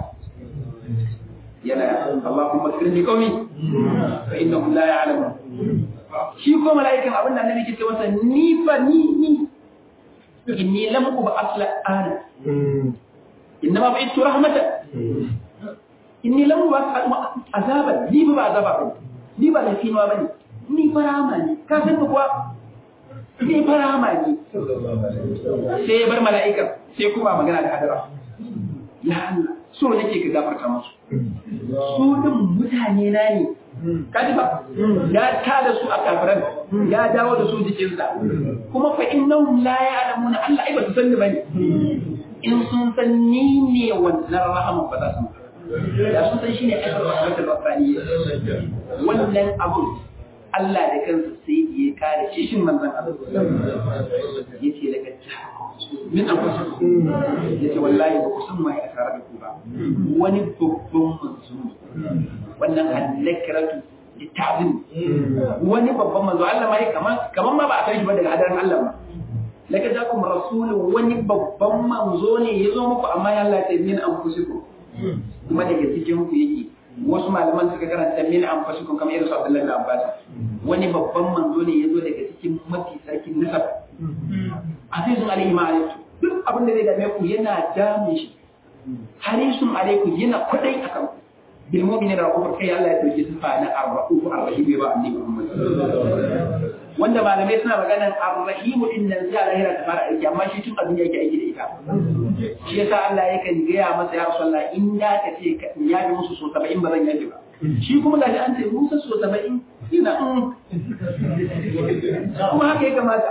yana Allahumma kirni qaumi fa innahum la ya'lamun shi ko mala'ikan abin da annabi ke ce masa ni fa ni ni inni lam uba asla ana inna ma ba'idtu rahmatan inni lam uba azaban ni ba azaba ba ni ba lafiya bane ni farama ne ka san kuwa ni farama ne sai ya bar mala'ika sai kuma magana da hadara ya Allah so nake ka gafarta musu su din mutane na ne kaji ba ya tada su a kafiran ya dawo da su jikinsa kuma fa innahum la ya'lamuna Allah ai ba su san ni bane in sun san ni ne wannan rahama ba za su da sun san shine aikar rahmatul rabbaniyya wannan abu Allah da kansa sai ya kare kishin manzon Allah yace daga min anfusikum yace wallahi ba ku san mai a tare da ku ba wani babban manzo wannan al-nakratu litabin wani babban manzo Allah mai kaman kaman ma ba a san shi ba daga hadarin Allah ba laka jakum rasulun wani babban manzo ne ya zo muku amma ya Allah ya min anfusikum kuma daga cikin ku yake wasu malaman suka karanta min anfusikum kamar irin su Abdullahi bin Abbas wani babban manzo ne ya zo daga cikin mafi sarkin nasab azizun alaihi ma'alaikum duk abin da zai dame ku yana damun shi harisun alaikum yana kwadai akan ku bil mu'minin ra'ufur kai Allah ya dauki sifa na ar-ra'uf ar-rahim ba annabi Muhammad wanda malamai suna maganar ar-rahim din nan sai lahira ta fara aiki amma shi tun a duniya yake aiki da ita shi yasa Allah yakan gaya masa ya Rasulullah in da ka ce ka ya bi musu so 70 ba zan yaji ba shi kuma gashi an ce Musa so 70 ina kuma haka ya kamata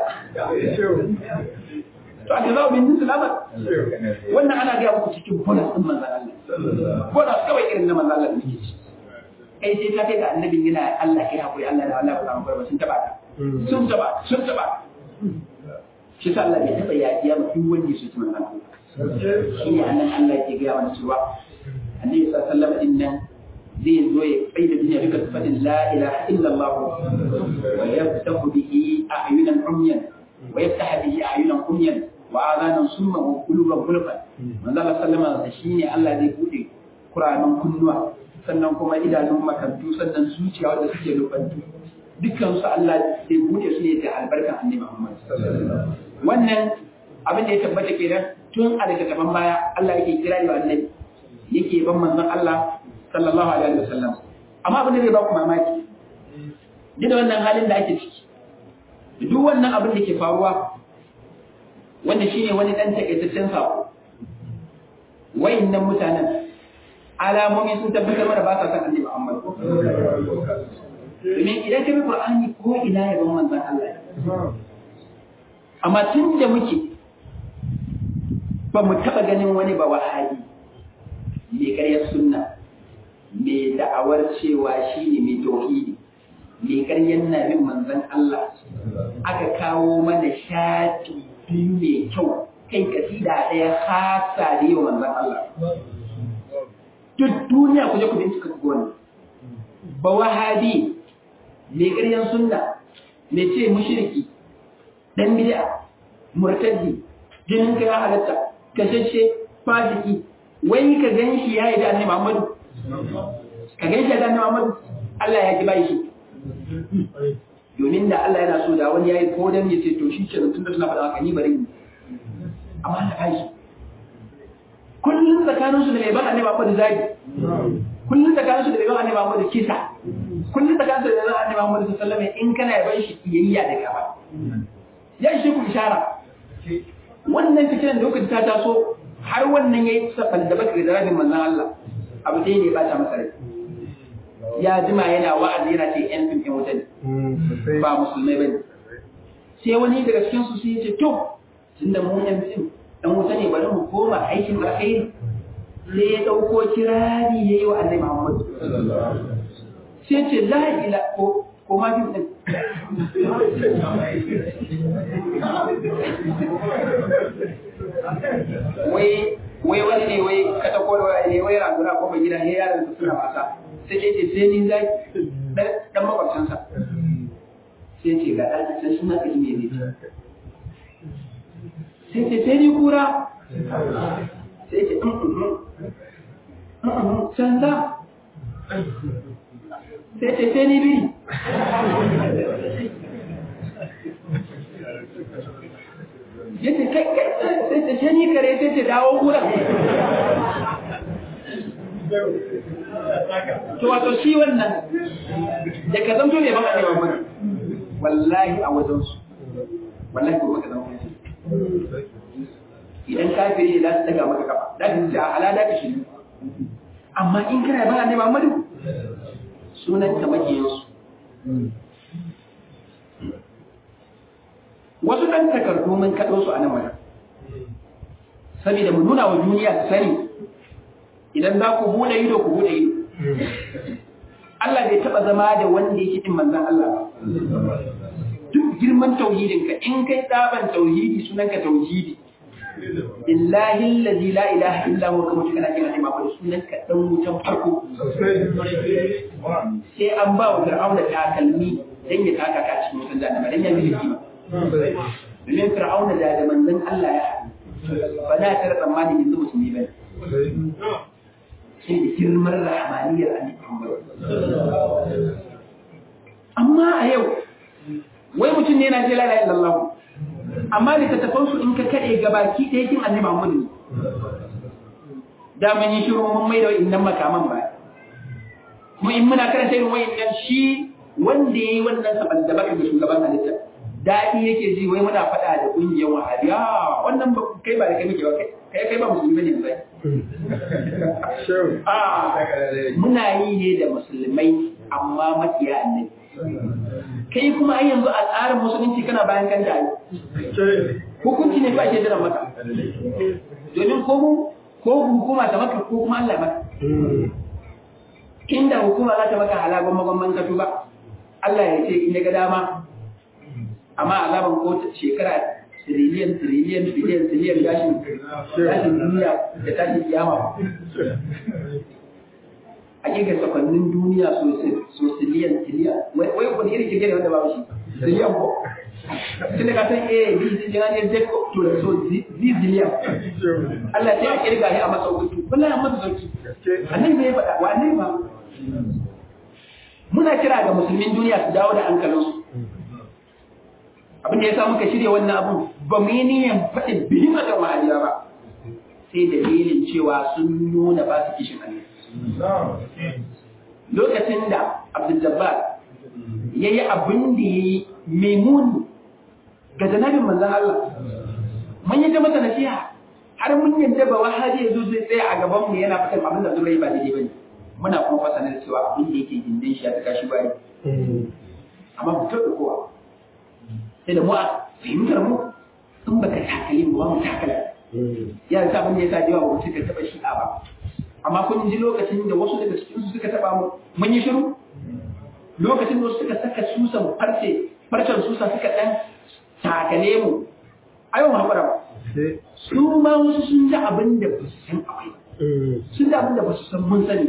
to a jazawo bin jinsu lamar wannan ana gaya muku cikin bonus din manzan Allah bonus kawai irin na manzan Allah da muke ci kai sai ta kai ga annabin yana Allah kai hakuri Allah da Allah ba samu barba sun taba ta sun taba sun taba shi sa Allah bai taba yaƙiya ba duk wanda ya soki manzan Allah shi ne annan Allah ke gaya mana cewa annabi sallallahu alaihi wasallam din nan zai zo ya kai da duniya duka fadin la ilaha illallah wa yaftahu bihi a'yunan umyan wa yaftahu bihi a'yunan umyan wa adanan summa wa quluban gulfan manzo Allah sallama da shine Allah zai bude kuranan kunnuwa sannan kuma idanun makantu sannan zuciya wanda suke lubantu dukkan su Allah zai bude su ne da albarkan annabi Muhammad wannan abin da ya tabbata kenan tun a daga gaban baya Allah yake kira da annabi yake ban manzon Allah sallallahu alaihi wasallam amma abin da zai ba ku mamaki duk da wannan halin da ake ciki duk wannan abin da ke faruwa wanda shine wani dan takaitaccen sako wayannan mutanen alamomi sun tabbatar mana ba sa san annabi Muhammad domin idan ka bi Qur'ani ko ina ya ban manzon Allah amma tun da muke ba mu taba ganin wani ba wahabi mai karyar sunna mai da'awar cewa shine mai tauhidi mai karyar nabin manzon Allah aka kawo mana shafi biyu mai kyau kai kasida ɗaya hasa da yau manzan Allah. Duk duniya ku je ku bincika ku gani. Ba wahabi mai ƙaryan sunna mai ce mushriki dan bid'a murtaddi jinin ka ya halatta kashashe fasiki wai ka gan shi ya yi da annabi Muhammadu ka gan shi da annabi Muhammadu Allah ya ki bai shi domin da Allah yana so da wani yayi ko dan ya ce to shi kenan tunda suna faɗa haka ni bari ni amma Allah ya yi kullun tsakanin su da mai ban annabi Muhammad zagi kullun tsakanin su da mai ban annabi Muhammad kisa kullun tsakanin su da mai ban annabi Muhammad sallallahu alaihi wasallam in kana yaban shi kiyayya da gaba ya shi ku ishara wannan fitinan da kuka ta taso har wannan yayi sabal da baka da rabin manzon Allah abu dai ne ba ta masa rai ya jima yana wa'azi yana ce yan fim yan wuta ne ba musulmai bane sai wani daga cikin su sai ya ce to tunda mu yan fim dan wuta ne bari mu koma aikin alkhairi sai ya dauko kirari yayi wa Annabi Muhammad sai ce la ila ko ko ma fim din wai wai wani ne wai ka ta kowa ne wai raguna ko ba gida ne yaran su suna wasa sai ce sai ni zai dan makwabcinsa sai ce ga ɗan sai suna kaji me ne sai ce sai ni kura sai ce canza sai ce sai ni biri ya ce kai kai sai ce sai ni kare sai ce dawo kura to wato shi wannan da ka zanto ne ba a neman mana wallahi a wajen su wallahi ko baka zama idan kafiri ne za su daga maka kafa da ka ce a halada ka shi amma in kana ba a neman madu sunan ka makiyansu wasu ɗan takardu mun kaɗo su a nan wajen saboda mu nuna wa duniya su sani idan za ku buɗe ido ku buɗe ido Allah bai taɓa zama da wanda yake ɗin manzan Allah ba duk girman tauhidin ka in kai tsaban tauhidi sunan ka tauhidi billahi allazi la ilaha illa huwa kuma kana kira ne ma sunan ka dan wutan farko sai an ba wa fir'auna takalmi dan ya taka ka cikin wutan jahannama dan ya bi kima domin fir'auna da da manzon Allah ya haɗu ba za ta rasa mani yanzu musulmi ba sai da girman rahmaniyar annabi Muhammad amma a yau wai mutum ne yana ce la ilaha illallah amma littattafan su in ka kade gabaki ɗaya kin annabi Muhammad ne da mun yi shiru mun mai da wa'innan makaman ba kuma in muna karanta irin wa'innan shi wanda yayi wannan saban da baka da shugaban halitta daɗi yake ji wai muna faɗa da ƙungiyar wahabiya wannan ba kai ba da kai muke ba kai kai kai ba musulmi ne sai muna yi ne da musulmai amma makiya annabi kai kuma ai yanzu a tsarin musulunci kana bayan kan dai hukunci ne ba ke jiran maka domin ko mu ko hukuma ta maka ko kuma Allah maka inda hukuma za ta maka halagon magwamman ka ba Allah ya ce in ga dama amma azaban ko shekara tiriliyan tiriliyan biliyan tiriliyan gashin gashin duniya da tashin kiyama a kirga sakonnin duniya so tiriliyan tiriliyan wai wani irin kirge ne wanda ba shi tiriliyan ko tun da ka san a b c jina ne z ko to so z ziliyan Allah sai a kirga shi a masa hukunci wallahi a masa sauki annabi ne ya faɗa wa annabi ba muna kira ga musulmin duniya su dawo da hankalinsu abin da ya sa muka shirya wannan abun ba mu yi niyan faɗin bihin da wahaliya ba sai dalilin cewa sun nuna ba su kishin Allah lokacin da Abdul Jabbar ya yi abin da ya yi maimun ga janabin manzan Allah mun yi ta masa nasiha har mun yadda ba wahaji ya zo zai tsaya a gaban mu yana fitar abin da zurai ba daidai bane muna kuma fasanar cewa abin da yake gindin shi ya ta kashi bayi amma mu taɓa kowa sai da mu a fahimtar mu in baka takali mu ba mu takala ya sa abin da ya sa yawa ba mu suka taba shi ba amma kun ji lokacin da wasu daga cikin su suka taba mu mun yi shiru lokacin da wasu suka saka susan farce farcen susa suka dan takale mu ayo mu hakura ba su ma wasu sun ji abin da ba su san akwai sun ji abin da ba su san mun sani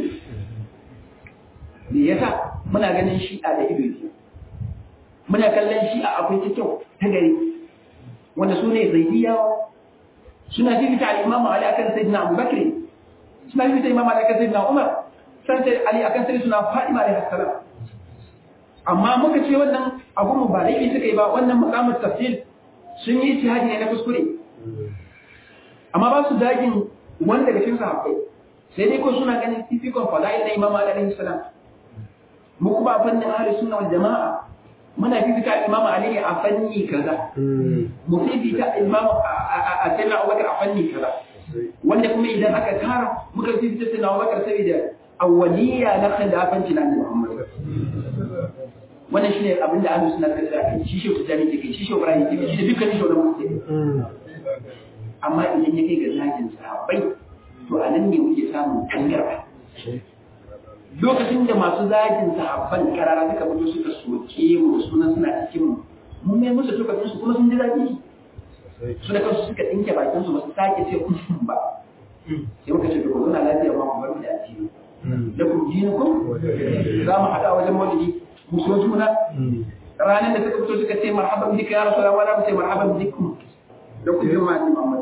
me yasa muna ganin shi'a da ido biyu muna kallon shi a akwai ta kyau ta gari wanda su ne zaidiyawa suna fifita al'imamu ali akan sayyidina abubakar suna fifita imamu ali akan sayyidina umar san sai ali akan sayyidina fatima alaihi salam amma muka ce wannan abun mu ba laifi suka yi ba wannan maqamut tafsir sun yi ijtihadi ne na kuskure amma ba su dagin wanda daga cikin sahabbai sai dai ko suna ganin fifikon fada'il na imam alaihi salam mu kuma a fannin ahli sunna wal jama'a muna fifita imam ali a fanni kaza mu fifita imam a sayyidina abubakar a fanni kaza wanda kuma idan aka kara muka fifita sayyidina abubakar saboda awwaliya na khilafanci na annabi muhammad wannan shine abin da ahlus sunna suka tsaya shi shi tijani take shi shi ibrahim take shi dukkan shi wannan mutum amma idan ya kai ga zagin sahabbai to a nan ne muke samun tangarba lokacin da masu zagin sahabban karara suka fito suka soke mu sunan suna cikin mu mun mai musu tukatun su kuma sun ji zagi su da kansu suka dinke bakin su ba su sake ce kun ba sai muka ce ko zuna lafiya ma ku bar mu da addini da ku dini ku za mu hada wajen maulidi mu so juna ranar da suka fito suka ce marhaban bika ya rasulullah wala mu ce marhaban bikum da ku bi ma Muhammad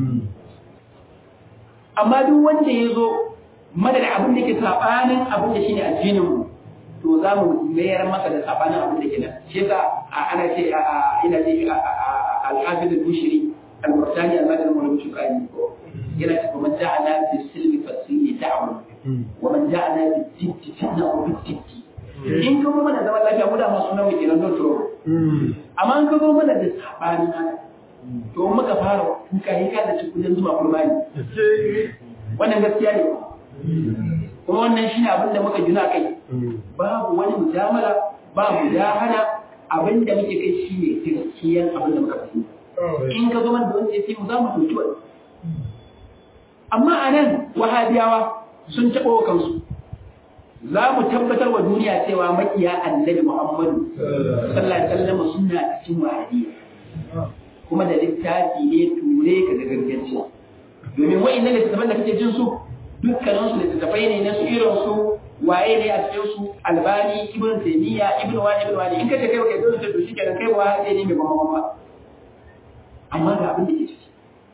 amma duk wanda ya zo madadin abin da ke sabanin abin da shine addinin mu to za mu mayar masa da sabanin abin da ke nan shi yasa ana ce ina ce al-hafiz al-bushri al-murtani al-madani al shukani ko yana ce man ja'ala bi silmi fasili da'wa wa man ja'ala bi jitti tanawu bi jitti in ka zo mana zaman lafiya mu da masu nawa kenan don to amma in ka zo mana da sabanin haka to muka fara kuka yi ka da cikin zuwa kurbani wannan gaskiya ne kuma wannan shine abin da muka gina kai babu wani mujamala ba mujahada abin da muke kai shine gaskiyan abin da muka fahimta in ka zo mana da wanda ya mu za mu ɗauki wani amma a nan wahabiyawa sun taɓa wa kansu za mu tabbatar wa duniya cewa makiya annabi muhammadu sallallahu alaihi wasallam suna cikin wahabiyya kuma da littafi ne ture ka ga ganganci domin wa'annan littattafan da kake jin su dukkanin su littattafai ne na su irin su waye ne a cikin su albani ibn taymiya ibn wani ibn wani in ka ce kai kai dole to shikenan kai ba ne mai bamba ba amma ga abin da ke ciki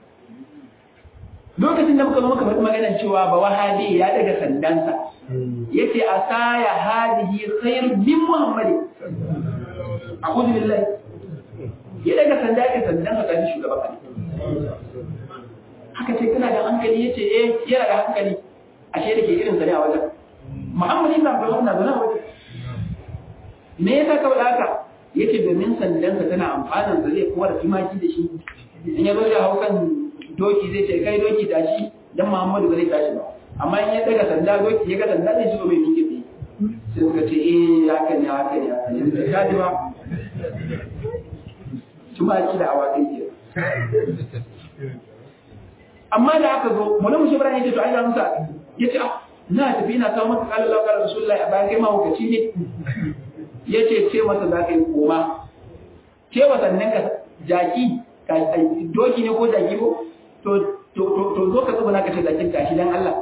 lokacin da muka zo muka faɗi maganar cewa ba wahabi ya daga sandansa yace asaya hadihi khairu min muhammadin a'udhu billahi ya daga sanda ya sandan ka gani shugaban ka haka ce kana da hankali ya ce eh yana da hankali ashe da ke irin sa ne a wajen muhammad ibn abdullah na zaune a wajen me yasa ka faɗa haka yace domin sandan ka tana amfanin sa zai kowar tumaki da shi in ya zo ya hau kan doki zai ce kai doki tashi dan muhammadu ba zai tashi ba amma in ya daga sanda doki ya ga sanda zai shigo mai miƙe tsaye sai suka ce eh haka ne haka ne haka ne da kaji ba tumaki da awakai ke amma da aka zo mulmu shi ibrahim yace to ai ga musa yace ah na tafi ina kawo maka kallon Allah kallon rasulullahi a bayan kai ma hukaci ne yace ce masa za ka yi koma ce wa sannan ka jaki ka doki ne ko jaki ko to to to zo ka zuba ka ce jakin tashi dan Allah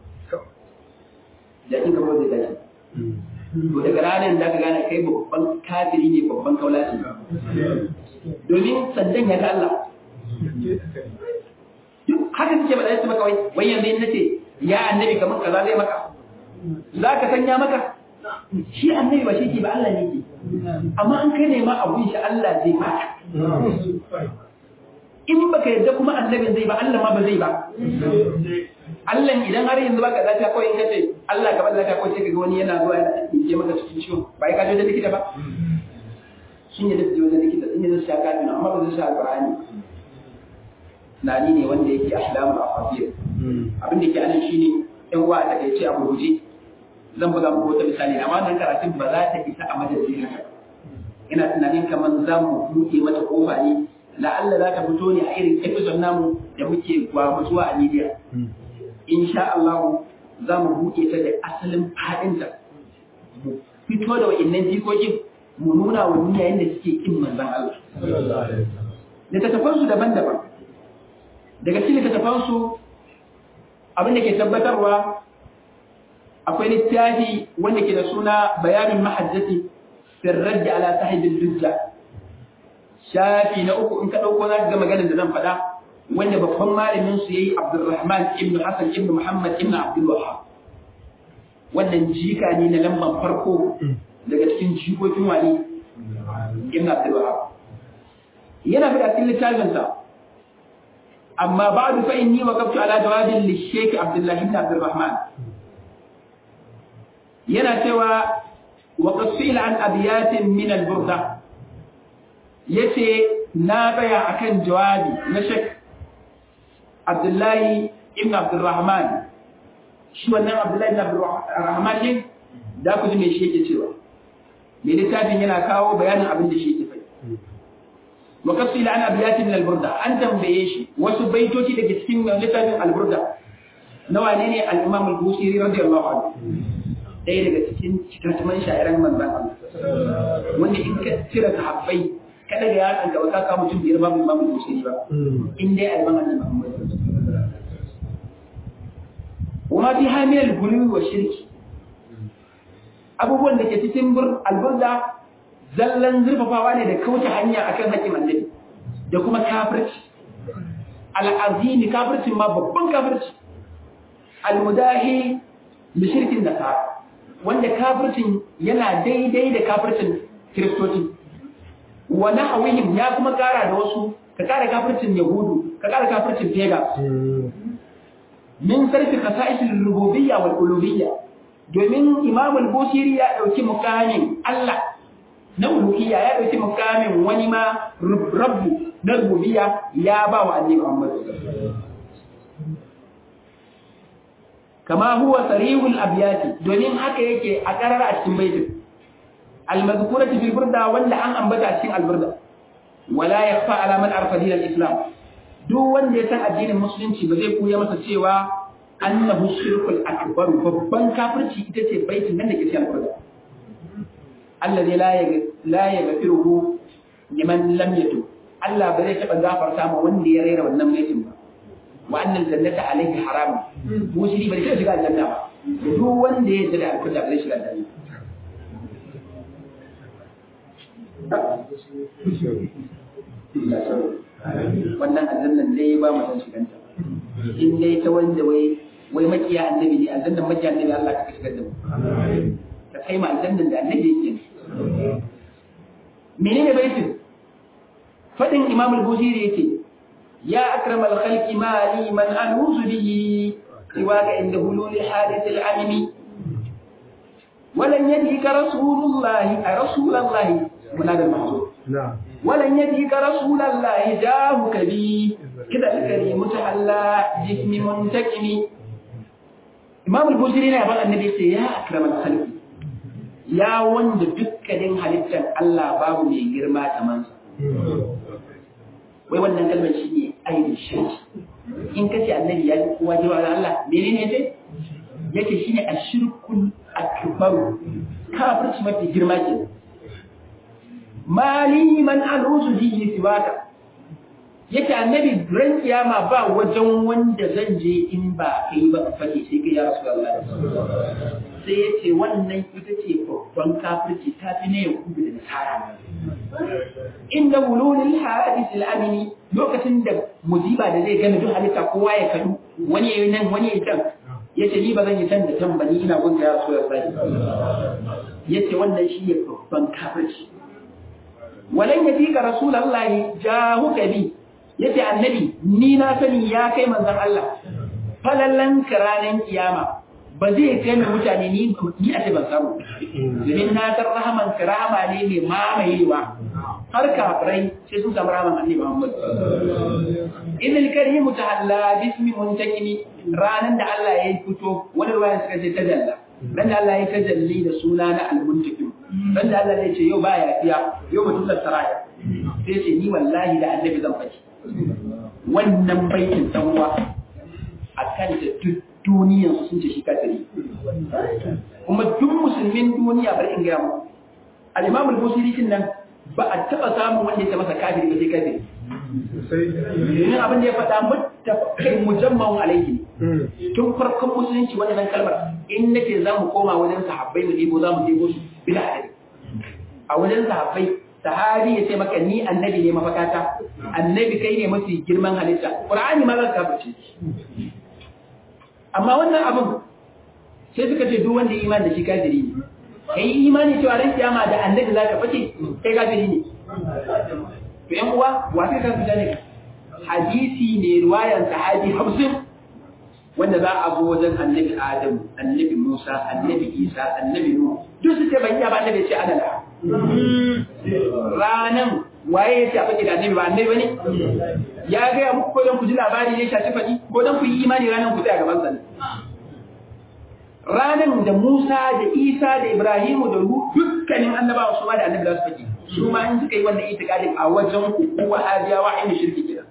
jakin ka ko zai tashi to daga ranar da ka gane kai babban kafiri ne babban kaulaci domin sandan ya ga Allah haka suke ba da su maka wai wai yanzu in nace ya annabi kamar kaza zai maka za ka sanya maka shi annabi ba shi ke ba Allah ne ke amma an kai ne ma abun shi Allah zai baka in baka yadda kuma annabin zai ba Allah ma ba zai ba Allah idan har yanzu baka lafiya kawai in kace Allah ka bada lafiya kawai sai kaga wani yana zuwa yana ce maka cikin ciwo ba ka je da likita ba sun yi da je wajen likita sun yi da sha kafin amma ba zai sha alqur'ani tunani ne wanda yake ahlamu afafiyar abin da ke anan shine yan uwa da kai ce a gurguje zan buga muku wata misali amma wannan karatun ba za ta isa a madadin haka ina tunanin kamar za mu buɗe mata kofa ne la'alla za ta fito ne a irin episode namu da muke gwamutsuwa a media insha Allah za mu buɗe ta da asalin faɗinta mu fito da wa'innan jikokin mu nuna wa duniya yadda suke kin manzon Allah littattafansu daban-daban daga cikin littattafansu abin da ke tabbatarwa akwai littafi wanda ke da suna bayanin mahajjati sirrar da ala sahibin dujja shafi na uku in ka ɗauko za ka ga maganar da zan faɗa wanda babban malamin su yayi Abdulrahman ibn Hassan ibn Muhammad ibn Abdul Wahhab wannan jika ne na lamban farko daga cikin jikokin wani ibn Abdul Wahhab yana fada cikin littafinsa amma ba'du fa inni waqaftu ala jawabin li Sheikh Abdullah ibn Abdul Rahman yana cewa wa qasil an abiyatin min al-burda yace na tsaya akan jawabi na Sheikh Abdullahi ibn Abdul Rahman shi wannan Abdullahi ibn Abdul Rahman ne da ku ji me shi yake cewa me littafin yana kawo bayanin abin da shi yake faɗi wa qafsil an abiyatin min al-burda an tambaye shi wasu baitoci daga cikin littafin al-burda na wane ne al-Imam al-Busiri radiyallahu anhu ɗaya daga cikin cikin sha'iran manzan Allah wanda in ka cire sahabbai ka daga yatsan gaba ka kawo mutum biyar babu imamu musiri ba in dai alban annabi Muhammad wa fi hamil gulwi wa shirki abubuwan da ke cikin bur alburda zallan zurfafawa ne da kauce hanya akan haƙƙin annabi da kuma kafirci al'azimi kafircin ma babban kafirci almudahi da shirkin nasara wanda kafircin yana daidai da kafircin kiristoci wa nahwihim ya kuma kara da wasu ka kara kafircin yahudu ka kara kafircin pega min sarfi khasa'is al-rububiyya wal uluhiyya domin imam al-busiri ya dauki mukamin Allah na uluhiyya ya dauki mukamin wani ma rabbu na rububiyya ya ba wa annabi Muhammad kama huwa sarihul abyati domin haka yake a karara a cikin baitin al-mazkurati fil burda wanda an ambata a cikin al-burda wala yakhfa ala man arfa din al-islam duk wanda ya san addinin musulunci ba zai koya masa cewa annahu shirkul akbar babban kafirci ita ce baitin nan da ke cikin al-burda alladhi la la yaghfiruhu liman lam yatub Allah ba zai taba gafarta ma wanda ya raira wannan baitin ba wa annal jannata alayhi haram mushri bai sai shiga aljanna ba duk wanda ya da aljanna bai shiga aljanna wannan aljannan dai ba mu san shiganta in dai ta wanda wai wai makiya annabi ne aljannan makiya annabi Allah ka shigar da mu ka kai ma aljannan da annabi yake menene baitin fadin imam al-busiri yake يا أكرم الخلق ما لي من أنوز به سواك عند هلول حادث العمم ولن يديك رسول الله رسول الله منادى المحظور ولن يديك رسول الله جاهك بي كذا الكريم تحلى جسم منتكم إمام البوزيري يقول النبي يا أكرم الخلق يا وند دكتين halittar Allah babu mai girma kaman sa wai wannan kalmar shi ne ainihin shirki in ka ce annabi ya yi kowa jiwa da Allah mene ne ce yake shi ne a shirkun akbaru kafirci mafi girma ke mali man alusu jihi siwaka yake annabi ran kiyama ba wajen wanda zan je in ba kai ba fake sai kai ya rasu Allah sai ya ce wannan ita ce babban kafirci ta fi na yakubu da nasara inda wululil hadis al-amini lokacin da musiba da zai gane duk halitta kowa ya kadu wani yayi nan wani yayi can yace ni ba zan yi can da can ba ni ina gunta ya so ya sai yace wannan shi ne babban kafirci walan yadika rasulullahi jahuka bi yace annabi ni na sani ya kai manzon Allah falallan kiranan kiyama ba zai kai mai mutane ni ni a ce ban samu domin na san rahaman ka rahama ne mai mamayewa har kafirai sai sun samu rahaman annabi Muhammad idil karim tahalla bismi muntakimi ranan da Allah ya fito wani ruwayan suka ce tajalla dan da Allah ya tajalli da suna na al-muntakim dan da Allah ya ce yau ba yafiya yau mutum da saraya sai ce ni wallahi da annabi zan faɗi wannan baitin tanwa akan da duk duniyan su sun ce shi kafiri kuma duk musulmin duniya bari in gaya mu al-imam al-busiri kin nan ba a taba samun wanda ya masa kafiri ba sai kafiri domin abin da ya faɗa muttafaqin mujamman alaihi tun farkon musulunci wannan kalmar in nake za mu koma wajen sahabbai mu debo za mu debo su bila adadi a wajen sahabbai sahabi ya ce maka ni annabi ne mafakata annabi kai ne mafi girman halitta qur'ani ma za ka kafirce amma wannan abin sai suka ce duk wanda iman da shi kafiri ne kai imani cewa ran kiyama da annabi zaka fice kai kafiri ne to yan uwa wa kai ka fita ne hadisi ne riwayan sahabi hamsin wanda za a zo wajen annabi Adam, annabi Musa, annabi Isa, annabi Nuhu, duk su ce ban iya ba annabi ce ana da. Ranan waye ya ce a fage da annabi ba annabi bane? Ya gaya muku ko don ku ji labari ne shafi faɗi ko don ku yi imani ranan ku tsaya gaban sa Ranan da Musa da Isa da Ibrahimu da Nuhu dukkanin annabawa su ma da annabi za su fage. Su ma in suka yi wannan itikadin a wajen ku ko wahabiyawa ainihin shirki kenan.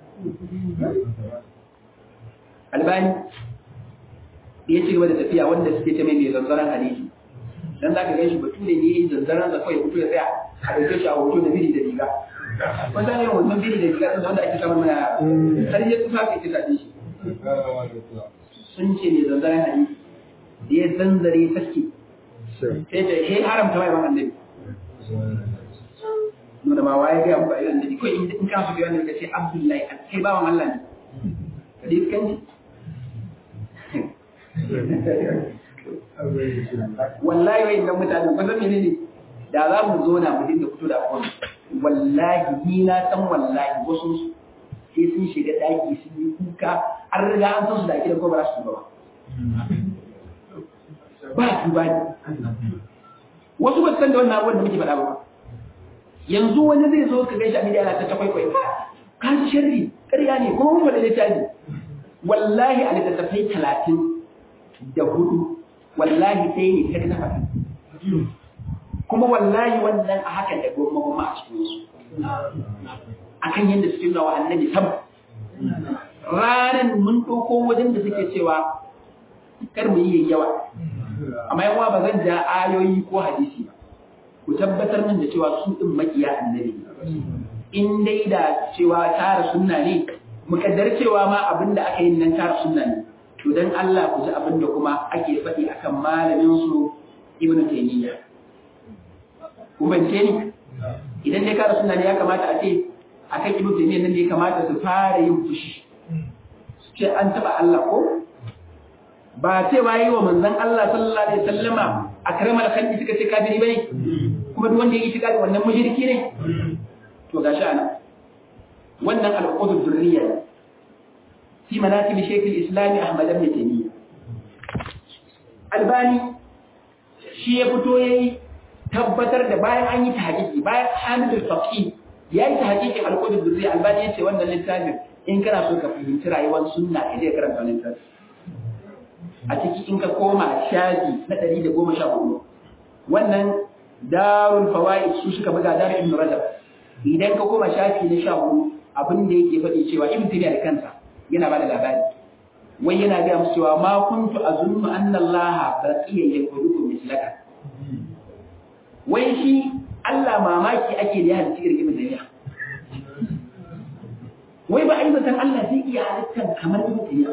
Albani da ya ci gaba da tafiya wanda suke ta mai mai zanzaran hadisi dan zaka gan shi bature ne yayin zanzaran da kawai fito ya tsaya a dauke shi a hoto da biri da riga wanda ne wannan biri da riga din wanda ake samun mana har ya tsufa kai kisa shi sun ce mai zanzaran hadisi da ya zanzare saske sai ta he haramta mai ban annabi nuna ma waye ga muku ayyukan annabi kai in ka so ga wannan kace abdullahi kai bawan Allah ne hadisi kan wallahi wai idan mutane ba zan ne da za mu zo na mu dinga fito da abubuwan wallahi ni na san wallahi wasu sai sun shiga daki sun yi kuka an riga an san su da ake da ko ba su ba ba su ba ne wasu ba san da wannan abubuwan da muke faɗa ba yanzu wani zai zo ka gaishe a midiya na ta kwaikwai ka ji sharri ƙarya ne kuma mun faɗa littafi wallahi a littattafai talatin da hudu wallahi sai ne ta kafa kuma wallahi wannan a hakan da goma goma a cikin su akan yadda suke nuna wa annabi sama ranar mun ɗauko wajen da suke cewa kar mu yi yawa amma yawa ba zan ja ayoyi ko hadisi ba ku tabbatar min da cewa su ɗin makiya annabi in dai da cewa tara sunna ne mukaddar cewa ma abin da aka yi nan tara sunna ne to dan Allah ku ji abin da kuma ake faɗi akan malamin su Ibn Taymiyyah ku bance ni idan dai kara sunna ne ya kamata a ce akan Ibn Taymiyyah nan ne ya kamata su fara yin fushi ce an taba Allah ko ba ce ba yi wa manzon Allah sallallahu alaihi wasallama akramal khalqi suka ce kafiri bane kuma duk wanda ya yi shiga da wannan mushriki ne to gashi ana wannan al-qudud durriya ne في مناكب شيخ الإسلام أحمد بن تيمية albani shi ya fito ya yi tabbatar da bayan an yi tahqiqi bayan hamidul faqih ya yi tahqiqin al-qudud durri albani yace wannan littafin in kana so ka fahimci rayuwar sunna ka je karanta wannan littafin a ciki in ka koma shafi na 114 wannan darul fawaid su suka buga darul ibn rajab idan ka koma shafi na 14 abin da yake faɗi cewa ibn taymiyyah da kansa yana ba da labari wai yana gaya musu cewa ma kuntu azunnu anna Allah baqiya yakudukum mislaka wai shi Allah mamaki ake da ya halitta irin ibn duniya wai ba ai zaton Allah zai iya halittar kamar ibn duniya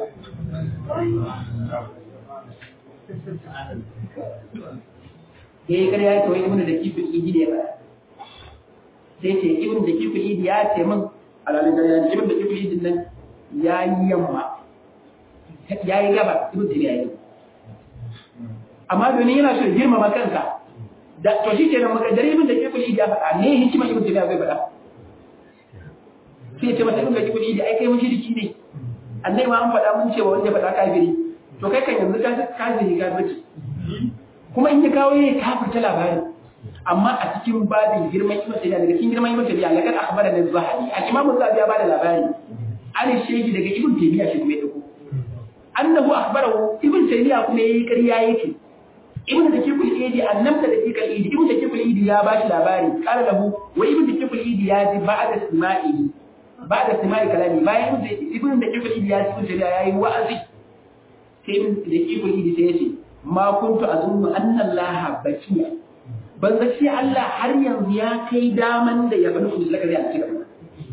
yayi kare ya ce wai ibn da kifin idi ne ba sai ce ibn da kifin idi ya ce min alalin da ya ibn da kifin idin nan ya yi yamma ya yi gaba ibn taymiya yi amma domin yana so girmama kansa da to shi ke nan makaddare ibn da kifli ya faɗa ne hikima ibn taymiya bai faɗa sai ce masa ibn da kifli ai kai mushriki ne annai ma an faɗa mun cewa wanda faɗa kafiri to kai kan yanzu ka kafiri ka bace kuma in ya kawo ya kafirta labarin amma a cikin babin girman ibn taymiya daga cikin girman ibn taymiya laqad akhbara da zahabi al-imam az-zahabi ya bada labari an shege daga ibn taymiya shi kuma ya dauko annahu akhbarahu ibn taymiya kuma yayi ƙarya yake ibn da kiful idi annabta da kiful idi ibn da kiful idi ya bashi labari qala lahu wa ibn da kiful idi ya ji ba'da sima'i ba'da sima'i kalami bayan ibn da kiful idi ya ji ibn taymiya yayi wa'azi sai ibn da kiful idi sai yace ma kuntu azunnu anna allaha bakiya ban zaci Allah har yanzu ya kai daman da ya bani kullaka zai a cikin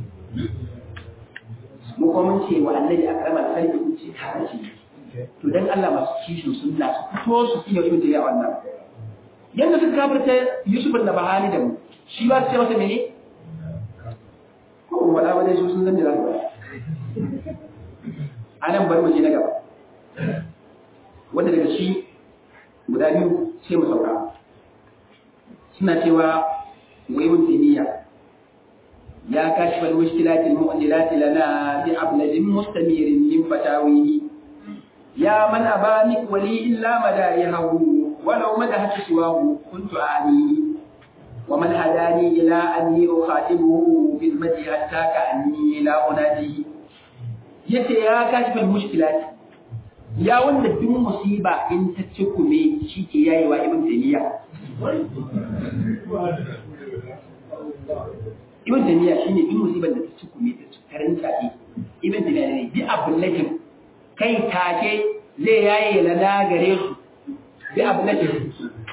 mu kuma mun ce wa annabi akrama sarki kun ce ta ce to dan Allah masu kishin sunna su fito su kiyo ibn tabi'a wannan yanda suka kafirta Yusuf da Bahani da mu shi ba su ce masa mene ko wala ba dai su sun zan da zaka anan bar mu je na gaba wanda daga shi guda biyu sai mu sauka suna cewa wai mun timiya ya kashfa al-mushkilat al-mu'dilat lana bi abladin mustamirin min fatawihi ya man abani wali illa madaihahu walau madahat siwahu kuntu ani ومن هداني إلى أني أخاطبه بالمدي حتى كأني لا أناديه yace ya kashfa mushkilat ya wanda duk musiba in ta ci kume shi ke yayi wa ibn taymiya ibn taymiya shine duk musibar da ta ci kume ta karin tsaki ibn taymiya ne bi abulatin kai take zai yaye lana gare su bi abulatin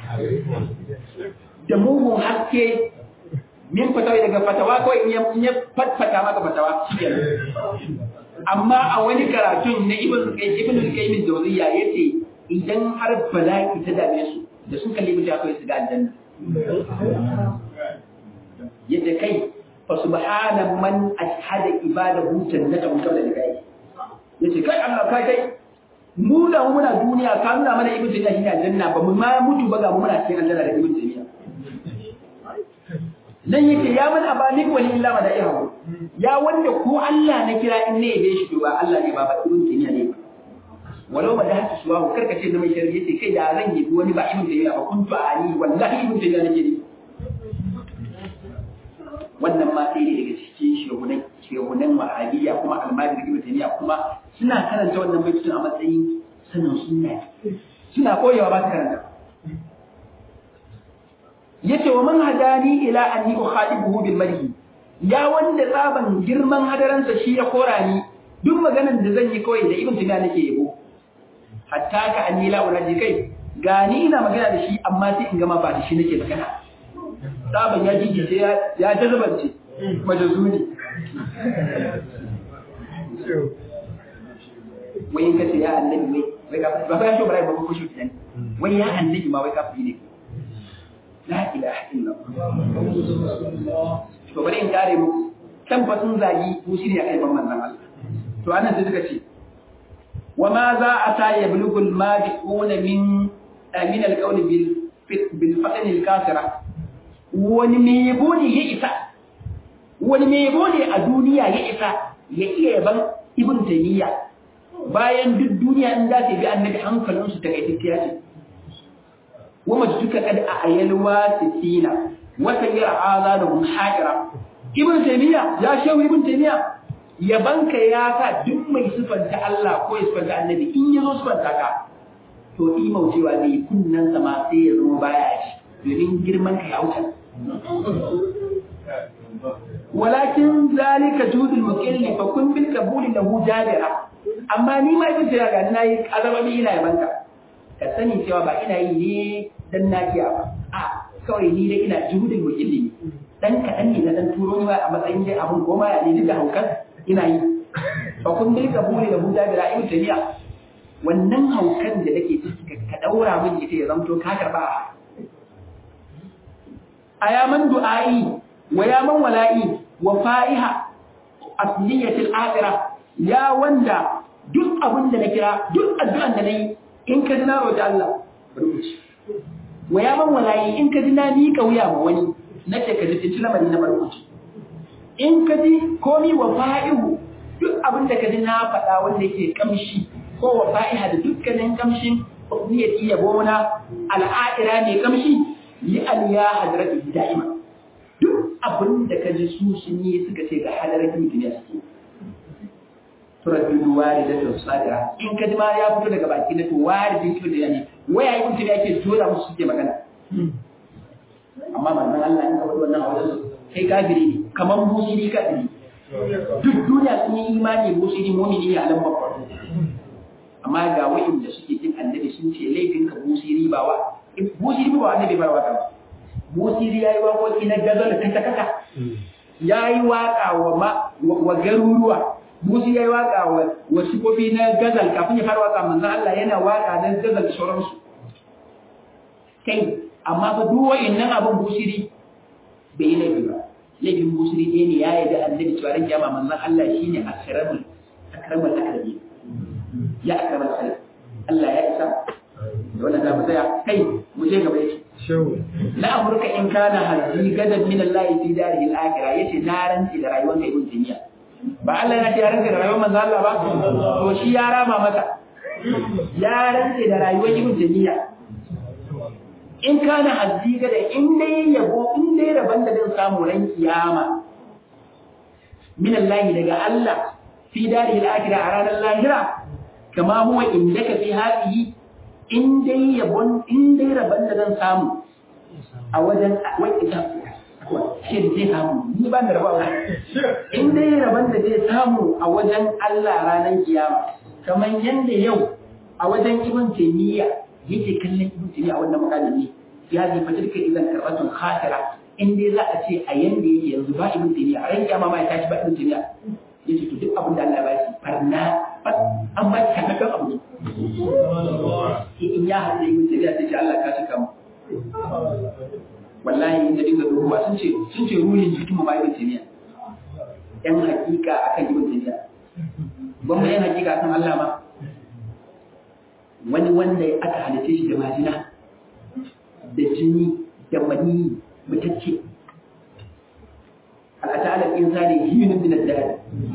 da mugun haske min fatawa daga fatawa kawai in ya fatfata maka fatawa amma a wani karatun na ibn ibn al-qayyim al-jawziyya yace idan har bala'i ta dame su da sun kalli mutum akwai su ga aljanna yace kai fa subhana man ashhada ibadahu jannata qabla liqa'i yace kai Allah kai kai mu da muna duniya ka nuna mana ibn taymiya shi aljanna ba mu ma mutu ba ga mu muna cikin aljanna da ibn taymiya nan yake ya man abalik wali illa madaihu ya wanda ko Allah na kira in ne yabe shi ba Allah ne ba ba ibn taymiya ne walau ba da haka suwa kar ka ce na mai sharri yace kai da zan yi wani ba ibn taymiya ba kuntu ali wallahi ibn taymiya nake ne wannan ma sai ne daga cikin shehunan shehunan wahabiyya kuma almajiri ibn taymiya kuma suna karanta wannan baitun a matsayin sanin sunna suna koyewa ba su karanta yace wa man hadani ila anni ukhadibuhu bil madhi ya wanda tsaban girman hadaransa shi ya kora ni duk maganan da zan yi kawai da ibn taymiya nake yabo hatta ka anni la unaji kai gani ina magana da shi amma sai in gama ba da shi nake magana tsaban ya jijice ya ya jazabance majazuni wai in kace ya annabi wai wai ka ba ka shi bara ba ko shi kenan wai ya annabi ma wai ka fi ne la ilaha illallah to bari in kare mu kan fa sun zagi ko shi ne kai ban manzon Allah to anan sai suka ce wa ma za a ta yablugul madiquna min min alqawl bil bil fatan al kasira wani me yabo ne ya isa wani me yabo ne a duniya ya isa ya iya yaban ibn taymiya bayan duk duniya in za ta bi annabi hankalinsu ta kai tafiya ce ومجدك قد أعيل واسسين وسير آذانهم حائرة ابن تيمية يا شو ابن تيمية yabanka ya sa duk mai sifanta Allah ko ya sifanta annabi in ya zo sifanta ka to imaucewa ne kunnan sama sai ya zama baya shi domin girman ka ya wuce walakin zalika judul muqilli fa kun bil qabuli lahu jabira amma ni ma ibn taymiya ga nayi azababi ina yabanka ka sani cewa ba ina yi ne dan nakiya ba a kawai ni dai ina juhudin wakili ne dan kaɗan ne na dan turo ni ba a matsayin dai abun goma ya ne da haukan ina yi ba kun dai ka bule da huda da ra'ayin tabiya wannan haukan da nake ciki ka daura min ita ya zamto ka karba a ya man du'a'i wa ya man wala'i wa fa'iha asliyatil akhirah ya wanda duk abin da na kira duk addu'an da nayi in ka ji na roƙi Allah wa ya ban walayi in ka ji na miƙa wuya ma wani na ce ka ji lamari na barkuci in ka ji komi wa fa'ihu duk abin da ka ji na faɗa wanda yake kamshi ko wa fa'iha da dukkanin kamshin ya iya gona al'adira mai kamshi li aliya hadratu da'ima duk abin da ka ji su sun yi suka ce ga hadarar duniya suke turaddu walidatun sadira in ka ji ma ya fito daga baki na to walidin ki da ne waya yi mutum yake tura musu suke magana amma manzon Allah in ka faɗi wannan a wajen kai kafiri ne kamar musiri kafiri duk duniya sun yi imani musiri mumini ne a lambar farko amma ga wa'inda suke jin annabi sun ce laifin ka musiri ba wa musiri ba annabi ba wata ba musiri yayi waƙoƙi na gazal kaka kaka yayi waƙa wa wa garuruwa Musi ya yi waƙa wa wasu kofi na gazal kafin ya fara waƙa manzan Allah yana waƙa na gazal da sauransu. Kai, amma fa duk wa'innan abin busiri bai yi laifi ba. Laifin busiri ɗaya ne ya yi da annabi cewa ran kiyama manzan Allah shi ne akramul akramul akrabi. Ya akramul khalq. Allah ya isa. Da wannan za mu tsaya kai mu je gaba yake. la amurka in kana hazi gadan min Allah fi darihi al-akhirah yace na rantsi da rayuwar kai ibn timiya ba Allah ya ce ya rantsi da rayuwar manzo Allah ba to shi ya rama masa ya rantsi da rayuwar ibn timiya in kana hazi gadan in dai yabo in dai rabon da zan samu ran kiyama min Allah daga Allah fi darihi al-akhirah a ranar lahira kama huwa indaka fi hadhihi in dai yabon in dai rabon da zan samu a wajen wai ita shi zai samu ni ba da rabawa in dai rabon da zai samu a wajen Allah ranar kiyama kamar yanda yau a wajen ibn taymiya yake kallon ibn taymiya a wannan makalin ne ya zai fitar ka idan karbatun khatira in dai za a ce a yanda yake yanzu ba ibn taymiya a ran kiyama ma ya tashi ba ibn taymiya yace to duk abin da Allah ya ba shi farna an ba shi kanakan abu ne in ya haɗe yin tafiya sai ce Allah ka cika mu wallahi in da dinga duhuwa sun ce sun ce ruhin jikin mu ba ibn taymiya yan hakika akan ibn taymiya ban mu yan hakika akan Allah ma wani wanda aka halice shi da majina da jini da mani mutacce al'ata insani hinun min ad-dahr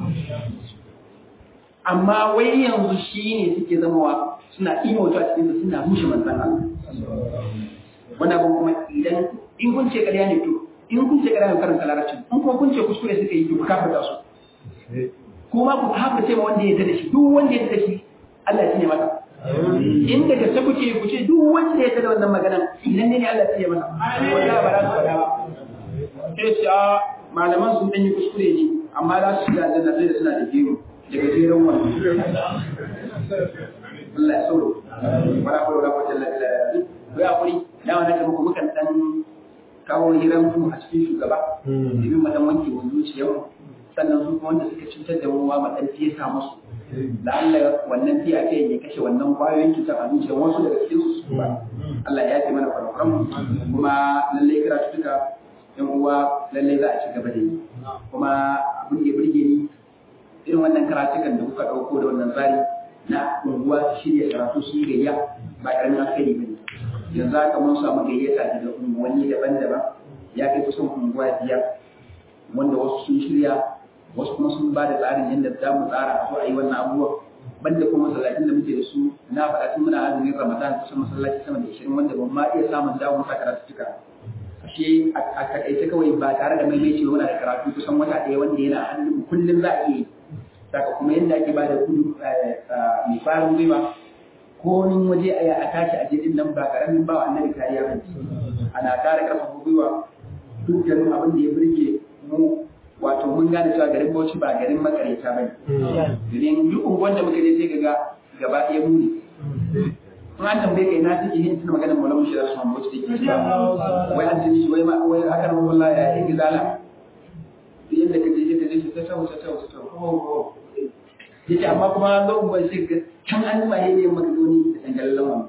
amma wai yanzu shi ne suke zamawa suna imoto a cikin suna rushe manzan Allah wannan abin kuma idan in kun ce ƙarya ne to in kun ce ƙarya ne karanta larabcin in kuma kun ce kuskure suka yi to ku kafarta su kuma ku kafarce ma wanda ya yarda da shi duk wanda ya yarda da shi Allah ya tsine masa in da gaske kuke ku ce duk wanda ya yarda da wannan maganan idan ne Allah ya tsine masa wallahi ba za su faɗa ba sai ce a malaman sun ɗan yi kuskure ne amma za su shiga aljanna sai da suna da gero daga jerin wannan Allah ya sauro wala kawai wala kwata la ila ila ko ya kuri dama na muku mukan dan kawo hiran mu a cikin shugaba domin mu dan wanke mu zuciyar sannan su kuma wanda suka cutar da mu ma mu dan fesa musu da Allah wannan fiya ce ya kashe wannan kwayoyin cutar a zuciyar wasu daga cikin su ba Allah ya yi mana farfaran kuma lallai karatu duka yan uwa lallai za a ci gaba da yi kuma abin da ya burge ni irin wannan karatukan da kuka ɗauko da wannan tsari na unguwa su shirya karatu su yi gayya ba ƙaramin alkhairi ba ne yanzu haka mun samu gayyata daga unguwanni daban-daban ya kai kusan unguwa biyar wanda wasu sun shirya wasu kuma sun ba da tsarin yadda za mu tsara a zo a yi wannan abubuwan banda kuma masallacin da muke da su na faɗa tun muna azumin ramadan kusan masallaci sama da ishirin wanda ban ma iya samun dawo masa karatu cika ashe a takaice kawai ba tare da maimaici muna da karatu kusan wata ɗaya wanda yana hannun kullum za a iya yi saka kuma yadda ake ba da gudu mai farin gwiwa ko wani waje a tashi a jirgin nan ba karamin ba wa annabi kariya ba ana kare karfafa gwiwa dukkanin abin da ya burge mu wato mun gane cewa garin Bauchi ba garin makareta ba ne domin duk unguwan da muka je sai ga gaba ɗaya mu ne in an tambaye kai na take yin tuna maganar Maulana Mushi Rasul Muhammad Bauchi take cewa wai an tuni wai ma wai haka nan wallahi ya yi gizala duk yadda ka je ka je ta ta ta ta ta yace amma kuma zo ba shi ga can an jima yayi maka doni da dangalallan wani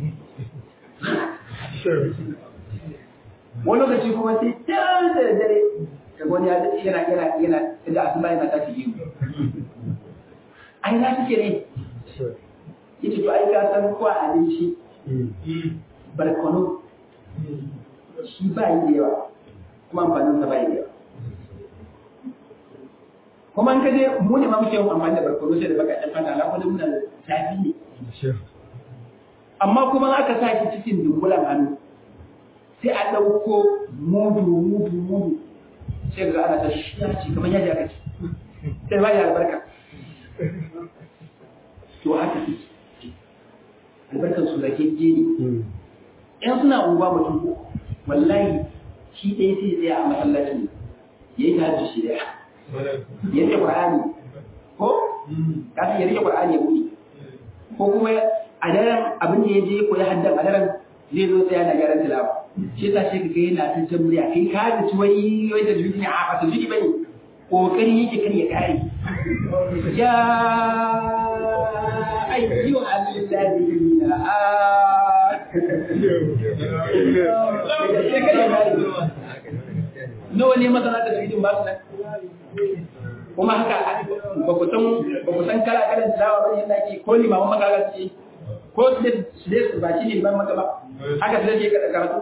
wani lokaci kuma sai can da dare ka wani ya yana yana yana da asuba yana tashi biyu ai na suke ne yace to ai ka san ko abinci barkono shi ba yi da yawa kuma amfanin sa ba yi da yawa kuma an kaje mu ne ma muke yin amfani da barkono sai da bakakken fata ala kuma muna da zafi ne amma kuma aka sa shi cikin dungulan hannu sai a ɗauko mudu mudu mudu sai ga ana ta shi ci kamar yadda aka ci sai ba ya albarka to haka ce albarkar su da keje ne in suna unguwa mutum ko wallahi shi ɗaya sai tsaya a masallacin ya yi ta shi ɗaya ya rike Qur'ani ko kasu ya rike Qur'ani ya buɗe ko kuma a daren abin da ya je koyi haddan a daren zai zo tsaya na gyaran tilawa shi yasa shi ka yana ta jan murya kai ka da ci wai wai da juji a ba juji bane kokari yake kan ya kare ya ayyu alladhina nawa ne masana da jujin ba su nan kuma haka ba ku san ba ku san kala kalan tilawa bane yadda ake ko limaman makala ce ko su dai su dai ba shi ne ban maka ba haka sai ke kada karatu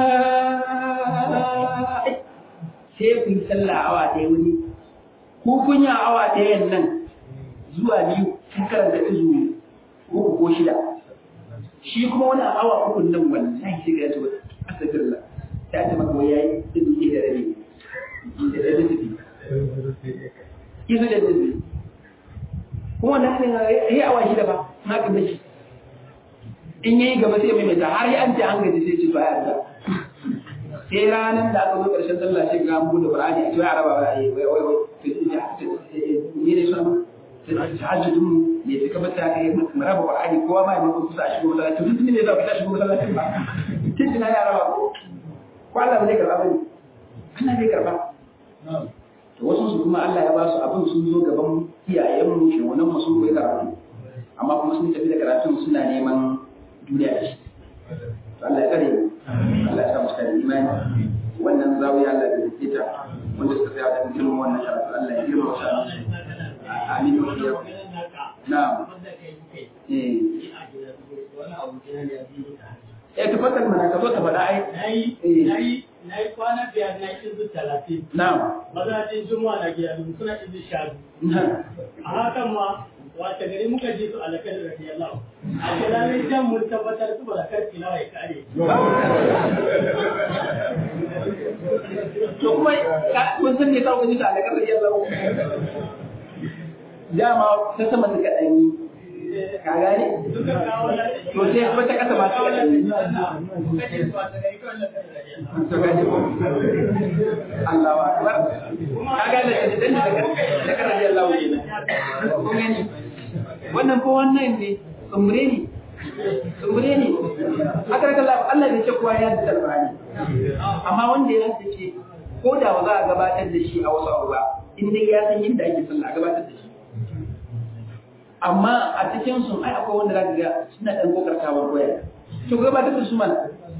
sai ku yi sallah awa ɗaya wani ku kunya awa ɗayan nan zuwa biyu sun karanta izu uku ko shida shi kuma wani awa uku nan wallahi sai ga ya ce astagfirullah ta ce maka wai yayi izu ke da rabi da da rabi izu da rabi kuma wannan ne yayi awa shida ba na kan da shi in yayi gaba sai mai mai har ya an ce an gaji sai ce to ai Allah sai ranar da aka zo ƙarshen sallah shi ga mu da Qur'ani a cewa araba wai wai wai ne ne sunan tahajjudin mu ne suka bata kai mu raba Qur'ani kowa ma ya maka kusa a shigo masallaci duk ne za ku ta shigo masallaci ba kin tuna ya raba ko ko Allah bai karba bane Allah bai karba to wasu su kuma Allah ya ba su abin sun zo gaban iyayen mu shi wannan mu sun koyi karatu amma kuma sun tafi da karatun suna neman duniya da shi Allah ya kare mu Allah ya sa mu kare imani wannan zawiya Allah ya rike ta wanda suka tsaya da girman wannan karatu Allah ya girma ta amin wa ya na'am eh eh tafakkar mana ka zo ta faɗa ai nayi nayi nayi kwana biyar na izu talatin na'am mazajin juma'a na gida suna izu sha a hakan ma wata gari muka ji su alakar radiyallahu a kiranin jan mun tabbatar su barakar tilawa ya kare to kuma kun san ne kawo ji ta alakar radiyallahu dama ta sama suka ɗan yi ka gane suka kawo na to sai kuma ta kasa masu kawo ɗan na yi muka ce su wata gari kawai lakar radiyallahu to gane Allah wa akbar ka gane da dan da da kan radiyallahu kun gani wannan ko wannan ne tsumure ne tsumure ne aka raka Allah Allah bai ce kowa ya da alfahari amma wanda ya haddace ko da ba za a gabatar da shi a wasu abu ba in dai ya san yadda ake sallah a gabatar da shi amma a cikin su ai akwai wanda zaka ga suna dan kokartawar koyar to gabatar da su mana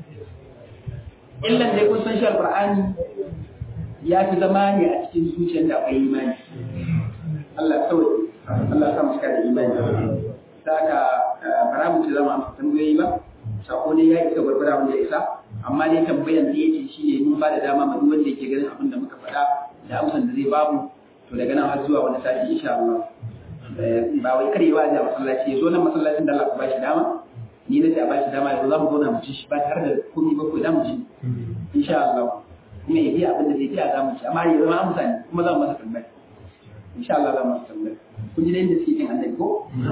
illan dai kun san shi alqur'ani ya fi zama ne a cikin zuciyar da akwai imani Allah kawai Allah sa muska da imani da aka bara mu ci zama amsa tambayoyi ba sako ne ya isa gwargwara wanda ya isa amma dai tambayan da yake shi ne mun ba da dama ma duk wanda yake ganin abin da muka faɗa da amsan da zai bamu to daga nan har zuwa wani sati insha Allah ba wai karewa da masallaci ya zo nan masallacin da Allah ku ba shi dama ni na ce a ba shi dama yanzu za mu zauna mu ci shi ba tare da komai ba ko da mu ci insha Allah kuma ya biya abin da zai biya za mu ci amma ya zama amsa ne kuma za mu masa tambaya insha Allah za mu masa tambaya kun ji da yadda suke kin annabi ko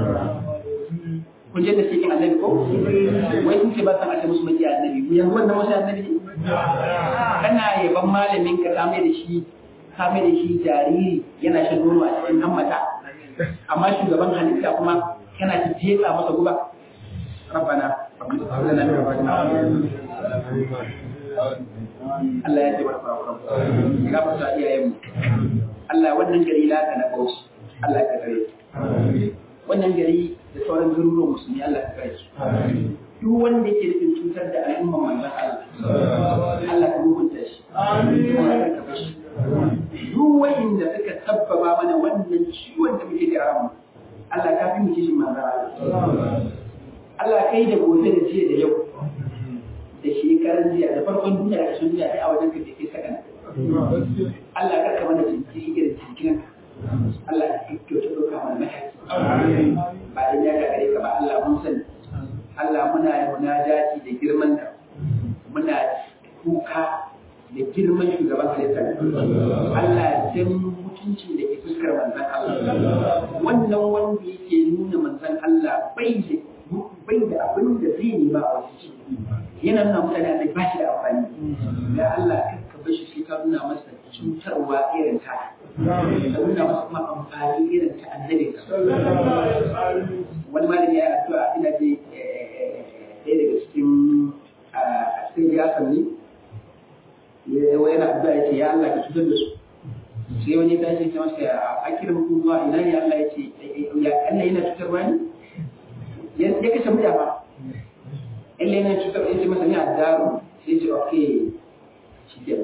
kun ji yadda suke kin annabi ko wai kun ce ba san a ce musu maki annabi mu yanzu wannan wasu annabi ne kana yaban malamin ka ka mai da shi ka mai da shi jariri yana shan nono a cikin hammata amma shugaban halitta kuma kana ta jefa masa guba ربنا هب لنا من ازواجنا Allah ya ce wa farko ga fata iyayen mu Allah wannan gari la ka na bauchi Allah ka kare wannan gari da sauran garuruwan musulmi Allah ka kare su duk wanda yake nufin cutar da al'umma manzon Allah Allah ka hukunta shi Allah ka kafa shi duk wanda suka sabbaba mana wannan ciwon da muke da ramu Allah ka fi mu kishin manzon Allah Allah kai da gobe da jiya da yau da shekaran jiya da farkon duniya da sun duniya a wajen ka ke saka Allah ka kama da jinkiri irin jinkirin Allah ka kyauta ɗauka mana mataki ba da ya ga gare ka ba Allah mun sani Allah muna munajati da girman ka muna kuka da girman shugaban halitta Allah dan mutuncin da ke fuskar manzan Allah wannan wanda yake nuna manzan Allah bai da bai da abin da zai nema a wasu yana nuna mutane Allah ba shi da amfani ya Allah ka bar shi sai ka nuna masa cutarwa irin ta ka nuna masa kuma amfani irin ta annabi wani malami ya addu'a ina je ɗaya daga cikin a cikin siyasar ne yana addu'a ya ce ya Allah ka cutar da su sai wani ta ce masa a kiran kuma ina ne Allah ya ce ya Allah yana cutarwa ne ya kashe murya ba in yana cutar ya ce masa ni a daru sai ce ok shi ke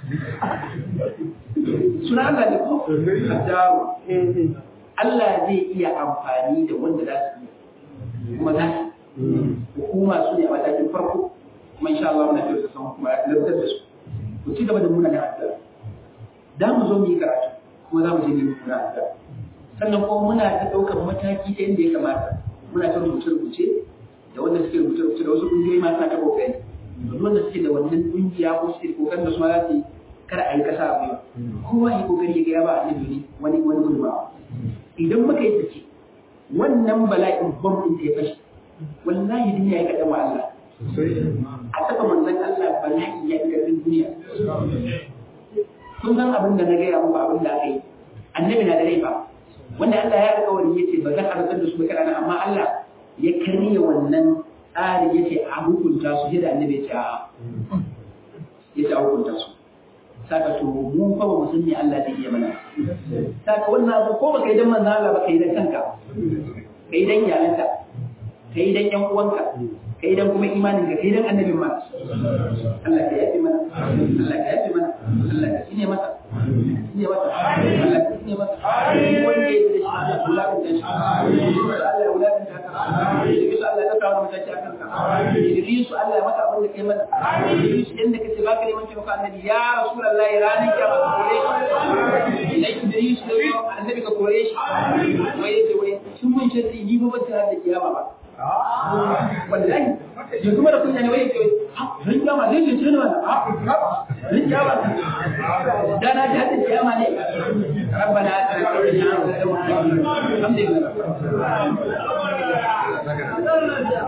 suna Allah ne ko a daru Allah zai iya amfani da wanda za su iya kuma za su hukuma su ne a matakin farko kuma insha Allah muna kyautar san kuma ya lantar da su ku ci gaba da muna da addu'a da mu zo mu yi karatu kuma za mu je mu yi muna addu'a sannan kuma muna ta ɗaukar mataki ta yadda ya kamata muna ta rubuce-rubuce da wanda suke rubuce-rubuce da wasu ƙungiyoyi ma suna ta kokari da wanda suke da wannan ƙungiya ko suke kokarin da su ma za su yi kar a yi kasa a gwiwa kowa yi kokari ya ga ya ba annabi ne wani wani gudunmawa idan muka yi sake wannan bala'in bom ɗin da ya fashe wallahi duniya ya kaɗan wa Allah a taɓa manzon Allah bala'i ya kaɗan duniya kun san abin da na gaya muku abin da aka yi annabi na da rai ba wanda Allah ya alƙawari yace ba zan harsar da su ba kana amma Allah ya karya wannan tsari yace a hukunta su yadda annabi ya ce a yace a hukunta su saka to mu fa ba mu san me Allah zai iya mana saka wannan abu ko baka yi dan manzo Allah ba kai dan kanka kai dan iyalanka kai dan yan uwanka kai dan kuma imanin ka kai dan annabin ma Allah ka yafi mana Allah ka yafi mana Allah ka shine masa shine masa Allah ka shine masa wanda ya da shi Allah wulakan da shi Allah wulakan da haka Idris Allah ya kawo mutaci akan ka Idris Allah ya maka abin da kai mana Idris inda kace baka neman taimako annabi ya rasulullahi ranar kiyama ka kore shi idan Idris da annabi ka kore shi wai yace wai sun mun shirri ni ba ban tare da kiyama ba wallahi ya kuma da kunya ne wai ke rin kiyama zai ce ne wannan rin kiyama da na ji hadin kiyama ne rabbana atina fid dunya hasanatan wa fil akhirati hasanatan wa qina adhaban nar